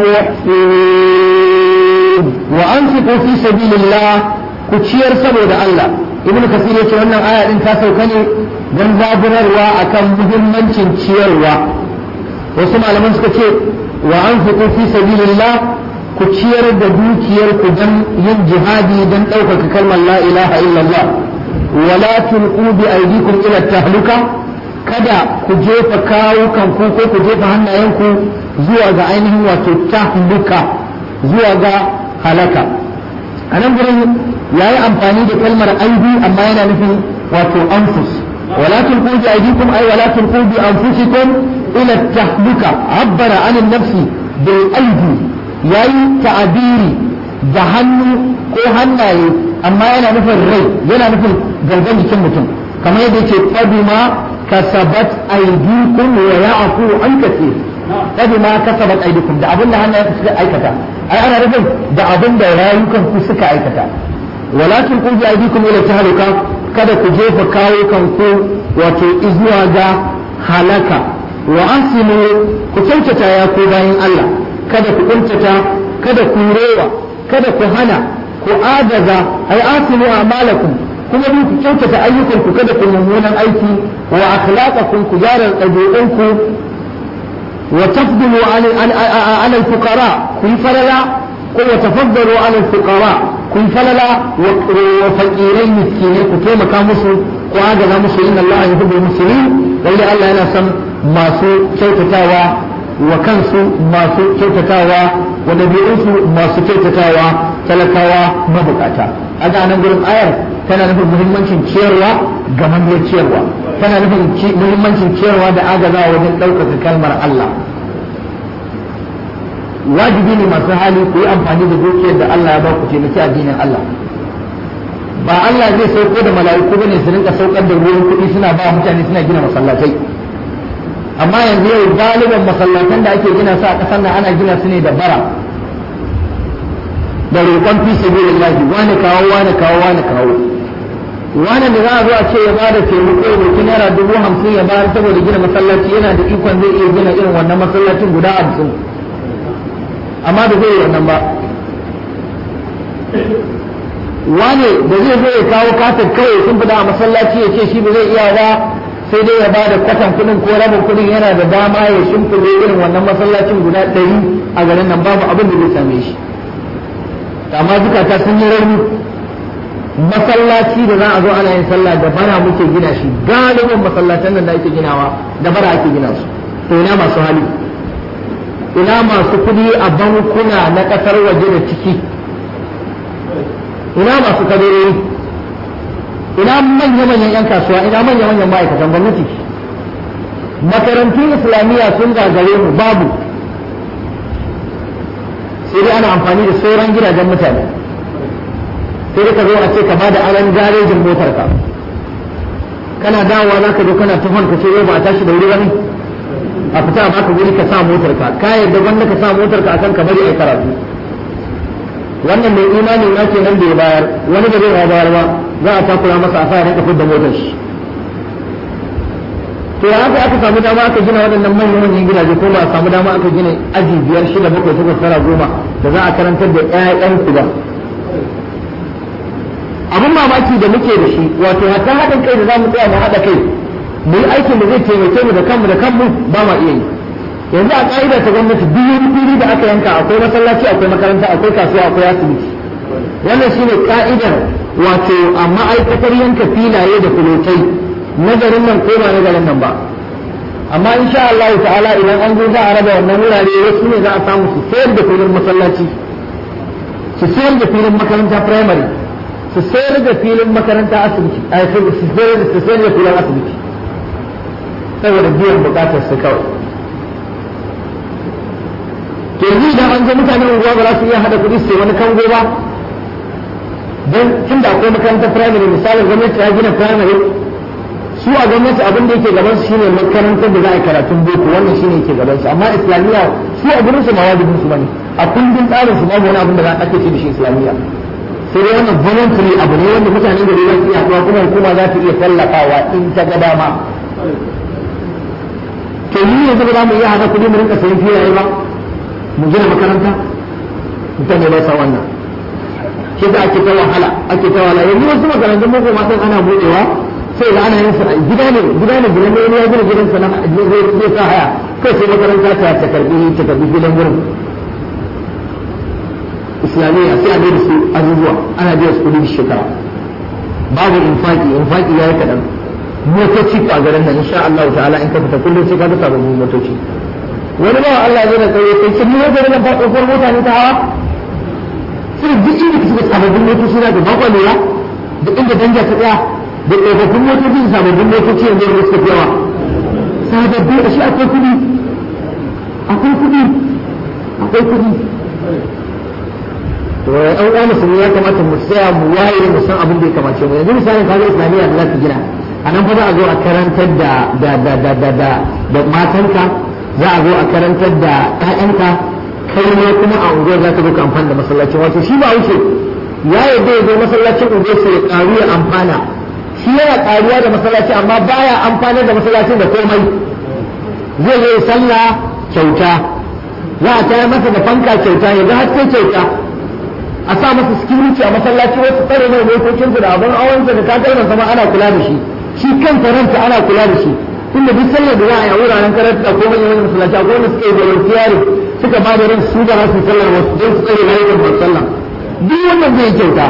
المحسنين wa anfiqu fi sabilillah ku ciyar saboda Allah ibn kasir yace wannan aya din ta sauka ne dan zaburarwa akan muhimmancin ciyarwa wasu malaman suka ce wa anfiqu fi sabilillah ku ciyar da dukiyar ku dan yin jihadi dan ɗaukaka kalmar la ilaha illallah wala tulqu bi aydikum ila tahluka kada ku jefa kawukan ku ko ku jefa hannayenku zuwa ga ainihin wato tahluka zuwa ga halaka a nan gurin ya yi amfani da kalmar aibi amma yana nufin wato anfus wala tulqu bi aydikum ay wala tulqu bi anfusikum ila tahluka abbara an nafsi bil aidi yayi ta'abiri da hannu ko hannaye amma yana nufin rai yana nufin gangan jikin mutum kamar yadda yake fadima kasabat aydikum wa ya'fu an kathir fadima kasabat aydikum da abin da hannayen suka aikata ai ana nufin da abin da rayukan ku suka aikata walakin kun ji aidikum ila tahaluka kada ku jefa kawo kanku wato izuwa ga halaka wa asimu ku kyautata ya ku bayan Allah kada ku kuntata kada ku rewa kada ku hana ku adaza ai asimu a'malakum kuma ku kyautata ayyukan ku kada ku mummunan aiki wa akhlaqakum ku gyara ɗabi'unku وتفضلوا على على الفقراء كن فللا وتفضلوا على الفقراء كن فللا وفقيرين مسكينين كما كان مسلم وهذا مسلم إن الله يحب المسلمين واللي الله أنا سم ما سو كيتتاوى وكنسو ما سو كيتتاوى ونبيئنسو ما سو كيتتاوى تلكاوى مبكاتا هذا أنا نقول آية tana nufin muhimmancin ciyarwa ga manyan ciyarwa tana nufin muhimmancin ciyarwa da agazawa wajen ɗaukaka kalmar Allah wajibi ne masu hali ku yi amfani da dukiyar da Allah ya ba ku taimaki addinin Allah ba Allah zai sauko da mala'iku bane su rinka saukar da ruwan kuɗi suna ba mutane suna gina masallatai amma yanzu yau galiban masallatan da ake gina su a ƙasar nan ana gina su ne da bara da roƙon fi sabilillahi wani kawo wani kawo wani kawo wani da za a zo a ce ya bada taimako ya roƙi naira dubu hamsin ya bayar saboda gina masallaci yana da ikon zai iya gina irin wannan masallacin guda hamsin amma da zai yi wannan ba wane da zai zo ya kawo katin kawai sun fida a masallaci ya ce shi ba zai iya ba sai dai ya bada kwatan kudin ko rabin kudin yana da dama ya shimfiɗe irin wannan masallacin guda ɗari a garin nan babu abin da zai same shi amma zukata sun yi rauni masallaci da za a zo ana yin sallah da bara muke gina shi galibin masallatan nan da ake ginawa da bara ake gina su to ina masu hali ina masu kuɗi a bankuna na ƙasar waje da ciki ina masu kadarori ina manya-manyan 'yan kasuwa ina manya-manyan ma'aikatan gwamnati makarantun islamiyya sun gagare mu babu sai dai ana amfani da sauran gidajen mutane sai dai ka zo a ce ka ba da aran garejin motar ka kana dawowa za ka zo kana tuhon ka ce yau ba a tashi da wuri ba ne a fita a baka wuri ka sa motar ka ka yarda wanda ka sa motar ka akan ka bari a karatu wannan mai imani na ke nan da ya bayar wani da zai bayar ba za a takura masa a sa ya rinka da motar shi to ya haka aka samu dama aka gina waɗannan manyan manyan gidaje ko ba a samu dama aka gina aji biyar shida bakwai takwas tara goma da za a karantar da ƴaƴan ku ba abin mamaki da muke da shi wato hatta haɗin kai da za mu tsaya mu haɗa kai mu yi aikin da zai taimake mu da kanmu da kanmu ba ma iya yi yanzu a ƙa'ida ta gwamnati duk wani fili da aka yanka akwai masallaci akwai makaranta akwai kasuwa akwai asibiti wannan shine ka'idar wato a ma'aikatar yanka filaye da kulotai nazarin nan ko ba nazarin nan ba amma insha Allah ta'ala idan an zo za a raba wannan wurare wasu ne za a samu su sayar da filin masallaci su sayar da filin makaranta primary su sayar da filin makaranta asibiti su sayar da filin asibiti saboda biyan bukatar su kawai to yanzu idan an zo mutanen unguwa ba za su iya hada kuɗi su wani kango ba don tun da akwai makarantar primary misalin gwamnati ya gina primary su a gwamnati abin da yake gaban su shine makarantar da za a yi karatun boko wannan shine yake gaban su amma islamiyya su a gurin su ma wajibin su bane a kundin tsarin su babu wani abin da za a ake ce da shi islamiyya sai dai wannan voluntary abu ne wanda mutanen gari za su iya haɗuwa kuma hukuma za ta iya tallafawa in ta ga dama to ni yanzu ba za mu iya haɗa kuɗi mu rinka sayan filaye ba mu gina makaranta mutane ba sa wannan shi da ake ta wahala ake ta wahala yanzu wasu makarantun boko ma sun ana buɗewa sai da ana yin sa gida ne gida ne gidan ne ya gina gidan sa na zai sa haya kai sai makaranta ta ta karbi ta karbi gidan wurin islamiyya sai a da su abubuwa ana biya su kudi shekara babu infaki infaki ya yi kaɗan motoci a garin nan insha Allah ta'ala in ka fita kullum sai ka ga sababbin motoci wani bawa Allah ya da tsaye sai kin ne garin nan ba tsofar mota ne ta hawa sai duk inda kike sababbin motoci na da bakwa lura da inda danja ta tsaya da tsofaffin motoci da sababbin motoci yanzu da suka fi yawa sababbi a shi akwai kuɗi akwai kuɗi akwai kuɗi to ɗan uwa musulmi ya kamata mu tsaya mu waye mu san abin da ya kamace mu yanzu misalin kaga islamiyya da za ta gina a nan fa za a zo a karantar da da da da da da da matanka za a zo a karantar da ƴaƴanka kai ne kuma a unguwar za ka zo ka amfana da masallacin wato shi ba wuce ya yarda ya zo masallacin unguwar sai ya ƙaru ya amfana shi yana ƙaruwa da masallaci amma baya amfana da masallacin da komai zai zo sallah kyauta za a tayar masa da fanka kyauta ya ga haske kyauta a sa masa security a masallaci wasu tsare mai motocinsu da abin awansa da takalmansa ma ana kula da shi shi kanta ranta ana kula da shi tunda duk sallar da za a yi a wuraren karanta ko manyan manyan masallaci ko wanda suka yi volunteering suka ba da ran su da rasu sallar wasu don su tsare rayuwar masu sallah duk wannan zai kyauta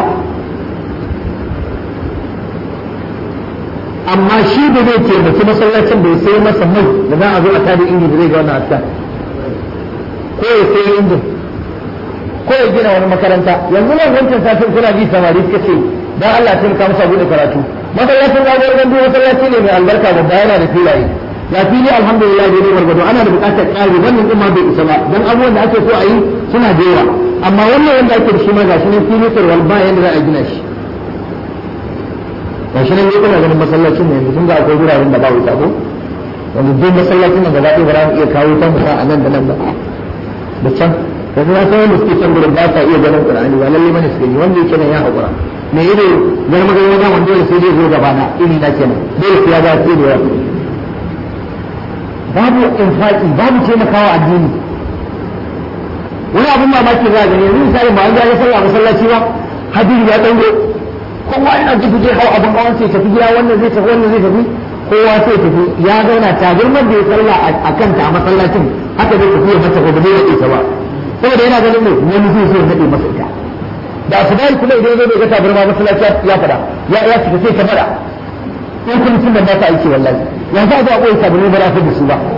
amma shi da zai taimaki masallacin da ya sai masa mai da za a zo a tada inji da zai ga wannan aska ko ya sai injin ko ya gina wani makaranta yanzu nan wancan satin kuna ji samari suka ce dan Allah ya taimaka masa bude karatu masallacin gabar gandu masallaci ne mai albarka babba yana da filaye ya fili alhamdulillah da ne gwargwado ana da bukatar ƙari wannan din ma bai isa ba dan abubuwan da ake so a yi suna da yawa amma wannan wanda ake da shi ma gashi ne fili tarwal ba yanda za a gina shi gashi nan ne kuna ganin masallacin ne yanzu sun ga akwai wuraren da ba wuta ko wanda duk masallacin nan gaba ɗaya ba za mu iya kawo ta musa a nan da nan ba da can yanzu na san wanda suke can gurin ba sa iya ganin qur'ani ba lalle bane suke yi wanda yake nan ya haƙura me ido gar magana wajen wanda dole sai dai zo gaba na iri na kenan dole sai ya ga sai da yawa babu infaki babu taimakawa addini wani abin mamaki za a gani yanzu misali ba an ga sallah masallaci ba hadiri ya dango kowa yana tafi zai hau abin hawan sai tafi gida wannan zai tafi wannan zai tafi kowa sai tafi ya zauna tabarmar da ya sallah a kanta a masallacin haka zai tafi ya mata gobe ya ita ba saboda yana ganin ne wani zai so ya nade masa ita da su dai kuma idan zai ga tabarma masallaci ya fada ya ya cika sai ta fada in kun tun da ba ta aiki wallahi ya za a koyi tabarma ba za da su ba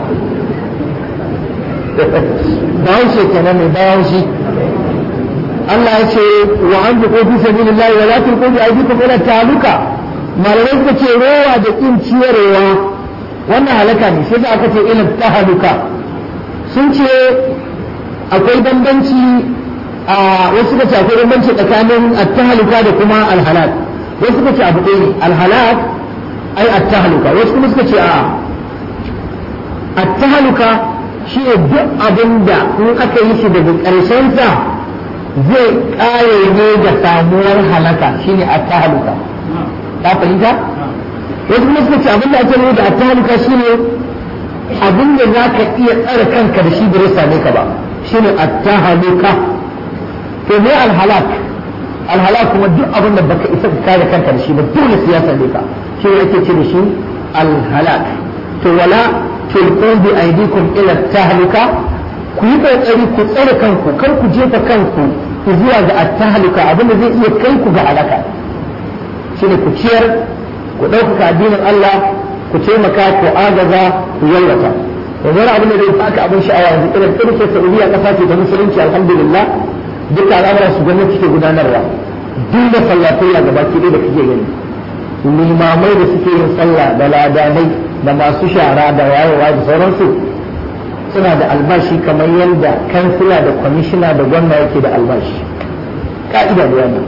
bayan shi kenan mai bayan shi Allah ya ce wa an fi fi sabilillahi wa la tulqu bi aydikum ila taluka malamai suka ce rowa da kin ciyarwa wannan halaka ne sai da aka ce ila tahaluka sun ce akwai bambanci a wasu suka ce akwai bambanci tsakanin at-tahaluka da kuma al-halak wasu suka ce abu ɗaya ne al-halak ai at-tahaluka wasu kuma suka ce a at-tahaluka shi ne duk abin da in aka yi shi daga ƙarshen sa zai kare ne da samuwar halaka shine attahaluka ka fahimta wasu kuma suka ce abin da ake nuna da attahaluka shine abin da za ka iya tsare kanka da shi bai same ka ba shine attahaluka to me alhalak alhalak kuma duk abin da baka isa ka kare kanka da shi ba dole sai ya same ka shi ne ake ce da shi alhalak to wala tulqu bi aydikum ila tahluka ku yi kokari ku tsare kanku kar ku jefa kanku ku zuwa ga attahalika abinda zai iya kai ku ga alaka shine ku ciyar ku ɗaukaka addinin Allah ku taimaka ku agaza ku yalwata yanzu wani abin da zai baka abin sha'awa yanzu irin tsirke Saudiya kasa ce ta musulunci alhamdulillah duka al'amuran su gwamnati ke gudanarwa duk da sallatayya gaba ki da kake gani limamai da suke yin sallah da ladanai da masu shara da wayewa da sauransu suna da albashi kamar yadda kansila da kwamishina da gwamna yake da albashi ka'ida da wannan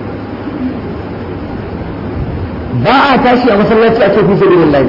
ba a tashi a masallaci a ce fi sabilillah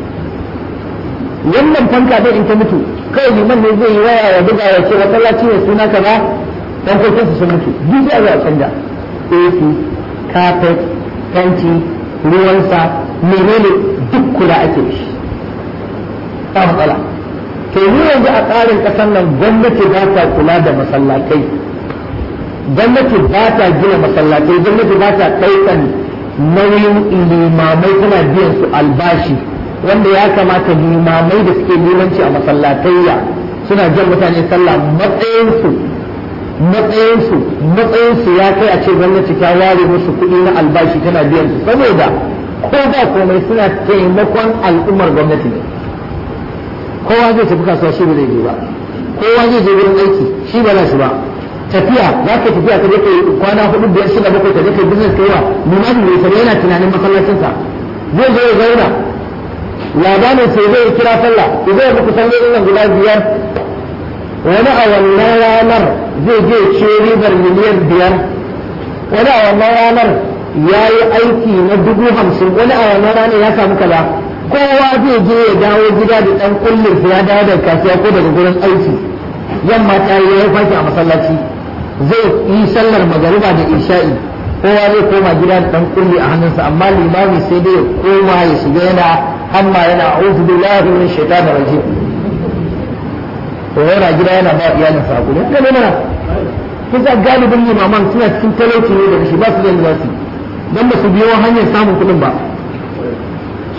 wannan fanka dai in ta mutu kai liman ne zai yi waya ya buga ya ce masallaci ne suna kaza dan kokin su sun mutu duk sai a canja AC carpet fenti ruwansa menene duk kula ake shi ba matsala to mu yanzu a tsarin ƙasar nan gwamnati ba ta kula da masallatai gwamnati ba ta gina masallatai gwamnati ba ta ɗaukan nauyin limamai tana biyan su albashi wanda ya kamata limamai da suke limanci a masallatayya suna jan mutane sallah matsayinsu matsayinsu matsayinsu ya kai a ce gwamnati ta ware musu kuɗi na albashi tana biyan su saboda ko ba komai suna taimakon al'ummar gwamnati ne kowa zai tafi kasuwa shi ba zai je ba kowa zai je wurin aiki shi ba za shi ba tafiya za ka tafiya ka je ka kwana hudu biyar shida bakwai ka je ka business kai wa limami mai tare yana tunanin masallacinsa zai zo ya zauna labarin sai zai kira sallah zai muku sallolin nan guda biyar wani a wannan ranar zai je ce ribar miliyan biyar wani a wannan ranar ya yi aiki na dubu hamsin wani a wannan ranar ya samu kaza kowa zai je ya dawo gida da dan kullin ya dawo daga kasuwa ko daga gurin aiki yamma ta yi ya fashi a masallaci zai yi sallar magariba da isha'i kowa zai koma gida da dan kulli a hannunsa amma limami sai dai ya koma ya shiga yana hamma yana a'udhu billahi min shaitanir rajim to yana gida yana ba iyalin sa hakuri ne mana kusa galibin limaman suna cikin talauci ne da shi ba su da yadda za su dan ba su biyo hanyar samun kuɗin ba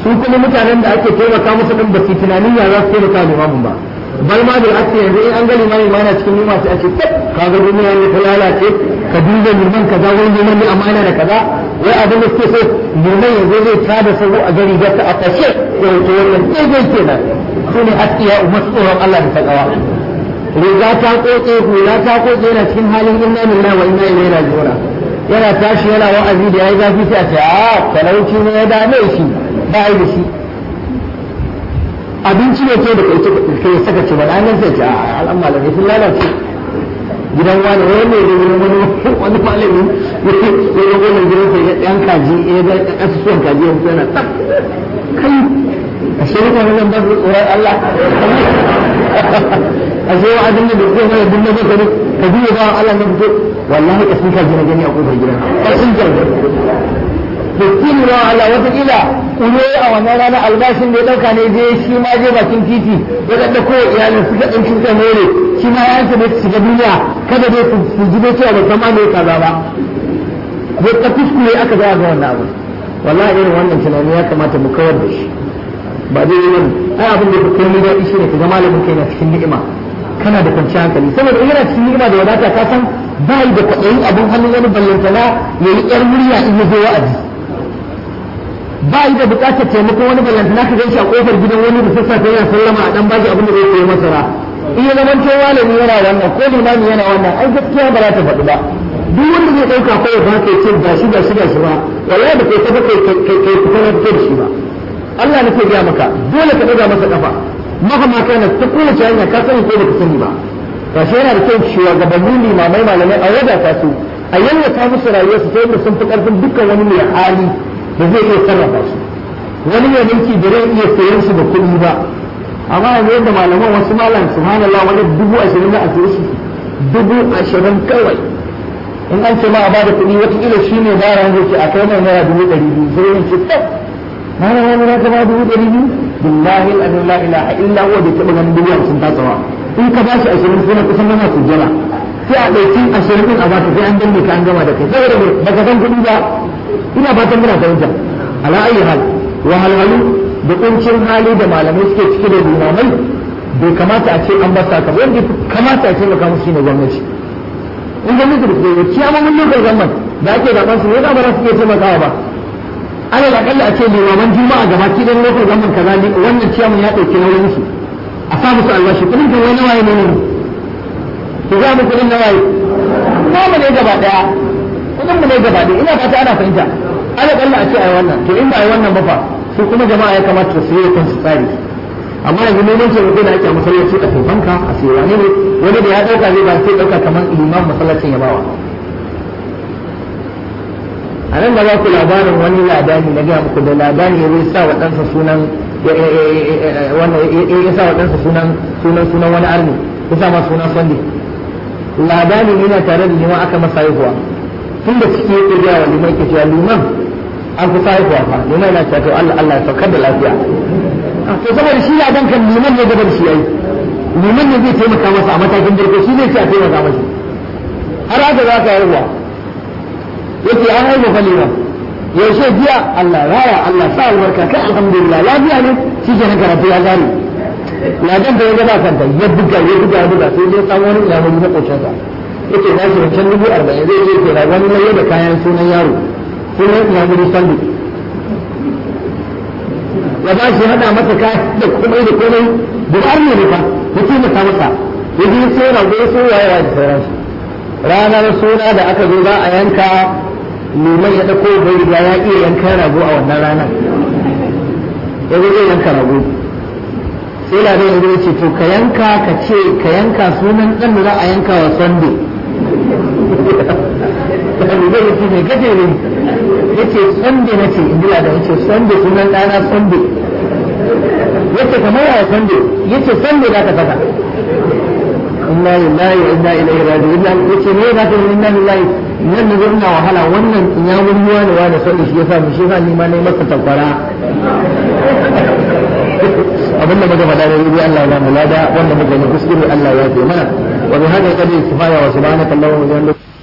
su kuma mutanen da ake taimaka musu din ba su tunanin ya za su taimaka limamin ba bal ma da ake yanzu in an ga limamin ma yana cikin yunwa sai a ce tab kaga duniya ne ta lalace ka duba liman kaza wani liman ne amma yana da kaza wai abin da suke so liman yanzu zai tada sabo a gari ga ta a fashe ko to wannan daidai kenan su ne haskiya umar tsoron Allah da takawa riga ta koke hula ta koke yana cikin halin inna lillahi wa inna ilaihi raji'un yana tashi yana wa'azi da yayi zafi sai a ce a talauci ne ya dame shi ba yi da shi abinci ne ke da kai kai saka ce ba nan sai ce a al'amma da sun lalace gidan wani wani ne da wani wani malami ya ga wannan gidan sai ya dan kaji ya ga kasusuwan kaji ya fito yana tsaf kai a shi mutane nan ba su tsoron Allah a shi wa abin da zai mai dinna maka ne ka biyo ba Allah na fito wallahi ka sun kaji na gani a kofar gidan ka sun jarda da kinuwa Allah wata kila kulo a wannan rana albashin da ya dauka ne je shi ma je bakin titi ya ga ko iyalin suka dan cuta mere shi ma ya yanke da su ga duniya kada dai su ji dai cewa bai kama ne kaza ba ko ta kuskure aka ga ga wannan abu wallahi irin wannan tunani ya kamata mu kawar da shi ba dai yi wani ai abin da kai ni daɗi shi ne ka ga malamin kai na cikin ni'ima kana da kwanciyar hankali saboda in yana cikin ni'ima da wadata ka san ba yi da kwaɗayin abin hannun wani ballantana ya yi ƴar murya in ya zo wa'azi ba yi da buƙatar taimako wani ballantana ka gan shi a ƙofar gidan wani da sassafe yana sallama a ɗan bashi abin da zai koyi masara in ya zama to malami yana wannan ko limami yana wannan ai gaskiya ba za ta faɗi ba duk wanda zai ɗauka kawai ba ka ce ga shi ga shi ga shi ba wallahi da kai tafi kai kai kai fita na da shi ba Allah nake gaya maka dole ka ɗaga masa ƙafa mahama kana ta kowace hanya ka sani ko baka sani ba gashi yana da kyau shugabannin limamai malamai a wadata su a yallata musu rayuwarsu ta yadda sun fi ƙarfin dukkan wani mai hali da zai iya sarrafa su wani mai mulki da zai iya sayan su da kuɗi ba amma yanzu yadda malaman wasu malam subhanallah wani dubu ashirin na asiri shi dubu ashirin kawai in an ce ma a bada kuɗi wataƙila shi ne ba ran zai ce a kai mai naira dubu ɗari biyu sai yin ce tab na na wani na kama dubu ɗari biyu billahi al'adu la ilaha illa huwa bai taɓa ganin dubu hamsin tasawa in ka bashi ashirin sai na kusan gama sujjala sai a ɗauki ashirin ɗin a baka sai an danne ka an gama da kai saboda me baka san kuɗi ba ina fatan muna fahimta ala ayi hal wahalhalu da kuncin hali da malamai suke cike da limamai bai kamata a ce an ba sa kamar yadda kamata a ce maka musu ne gwamnati in gwamnati da kuma ciyamomin lokal gwamnan da ake zaben su ne ba za su iya taimakawa ba ana da akalla a ce limaman juma'a gaba ki dan lokal gwamnan kaza ne wannan ciyaman ya dauke nauyin su a sa musu albashi kudin kan wani waye ne ne ki za mu kudin na waye ba mu ne gaba daya kudin mu ne gaba daya ina fata ana fahimta ana kalla a ce ai wannan to in ba ai wannan ba fa su kuma jama'a ya kamata su yi kansu tsari amma yanzu neman ce mutum da ake a masallaci a taifanka a sai wani ne wani da ya dauka zai ba sai dauka kamar imam masallacin ya bawa a nan da za ku labarin wani ladani na gaya muku da ladani ya zai sa wa ɗansa sunan wannan ya sa wa ɗansa sunan sunan sunan wani arni ya sa ma sunan sandi ladani ne na tare da liman aka masa haihuwa tun da ciki yake gaya wa liman ke cewa liman an fi haihuwa fa liman yana cewa to Allah Allah ya saukar da lafiya to saboda shi ladan kan liman ne gaba da shi yayi liman ne zai taimaka masa a matakin farko shi zai ce a taimaka masa har haka za ka haihuwa yake an haihu fa liman yaushe jiya Allah raya Allah sa albarka kai alhamdulillah lafiya ne shi ke na karatu ya gane ladan da ya gaba kanta ya buga ya buga ya buga sai dai samu wani ilamuri na kocinsa yake na shi wancan dubu arba'in zai je ke na wani laye da kayan sunan yaro sunan ilamuri sandu ya ba shi hada masa kayan da komai da komai da har ne ne fa ya taimaka masa ya je sai rago ya sai wayewa da sauransu ranar suna da aka zo za a yanka liman ya ɗauko bai riga ya iya yanka rago a wannan ranar ya zo zai yanka rago sai ladan ya zo ya ce to ka yanka ka ce ka yanka sunan ɗan da za a yanka wa sunday Abu zai yace mai gaje ne yace sunday na ce in ji ladan yace sunday sunan ɗana sunday yace kamar yawa sunday yace sunday za ka saka inna lillahi wa inna ilaihi raji'un yace me za ka yi inna lillahi nan da ina wahala wannan ya mun ruwa ne wani son shi yasa mu shi yasa ni ma nayi masa takwara abin da muka faɗa da rubi Allah ya mu lada wanda muka yi kuskure Allah ya fi mana wa bi hada qadi kifaya wa subhanaka allahumma wa bihamdika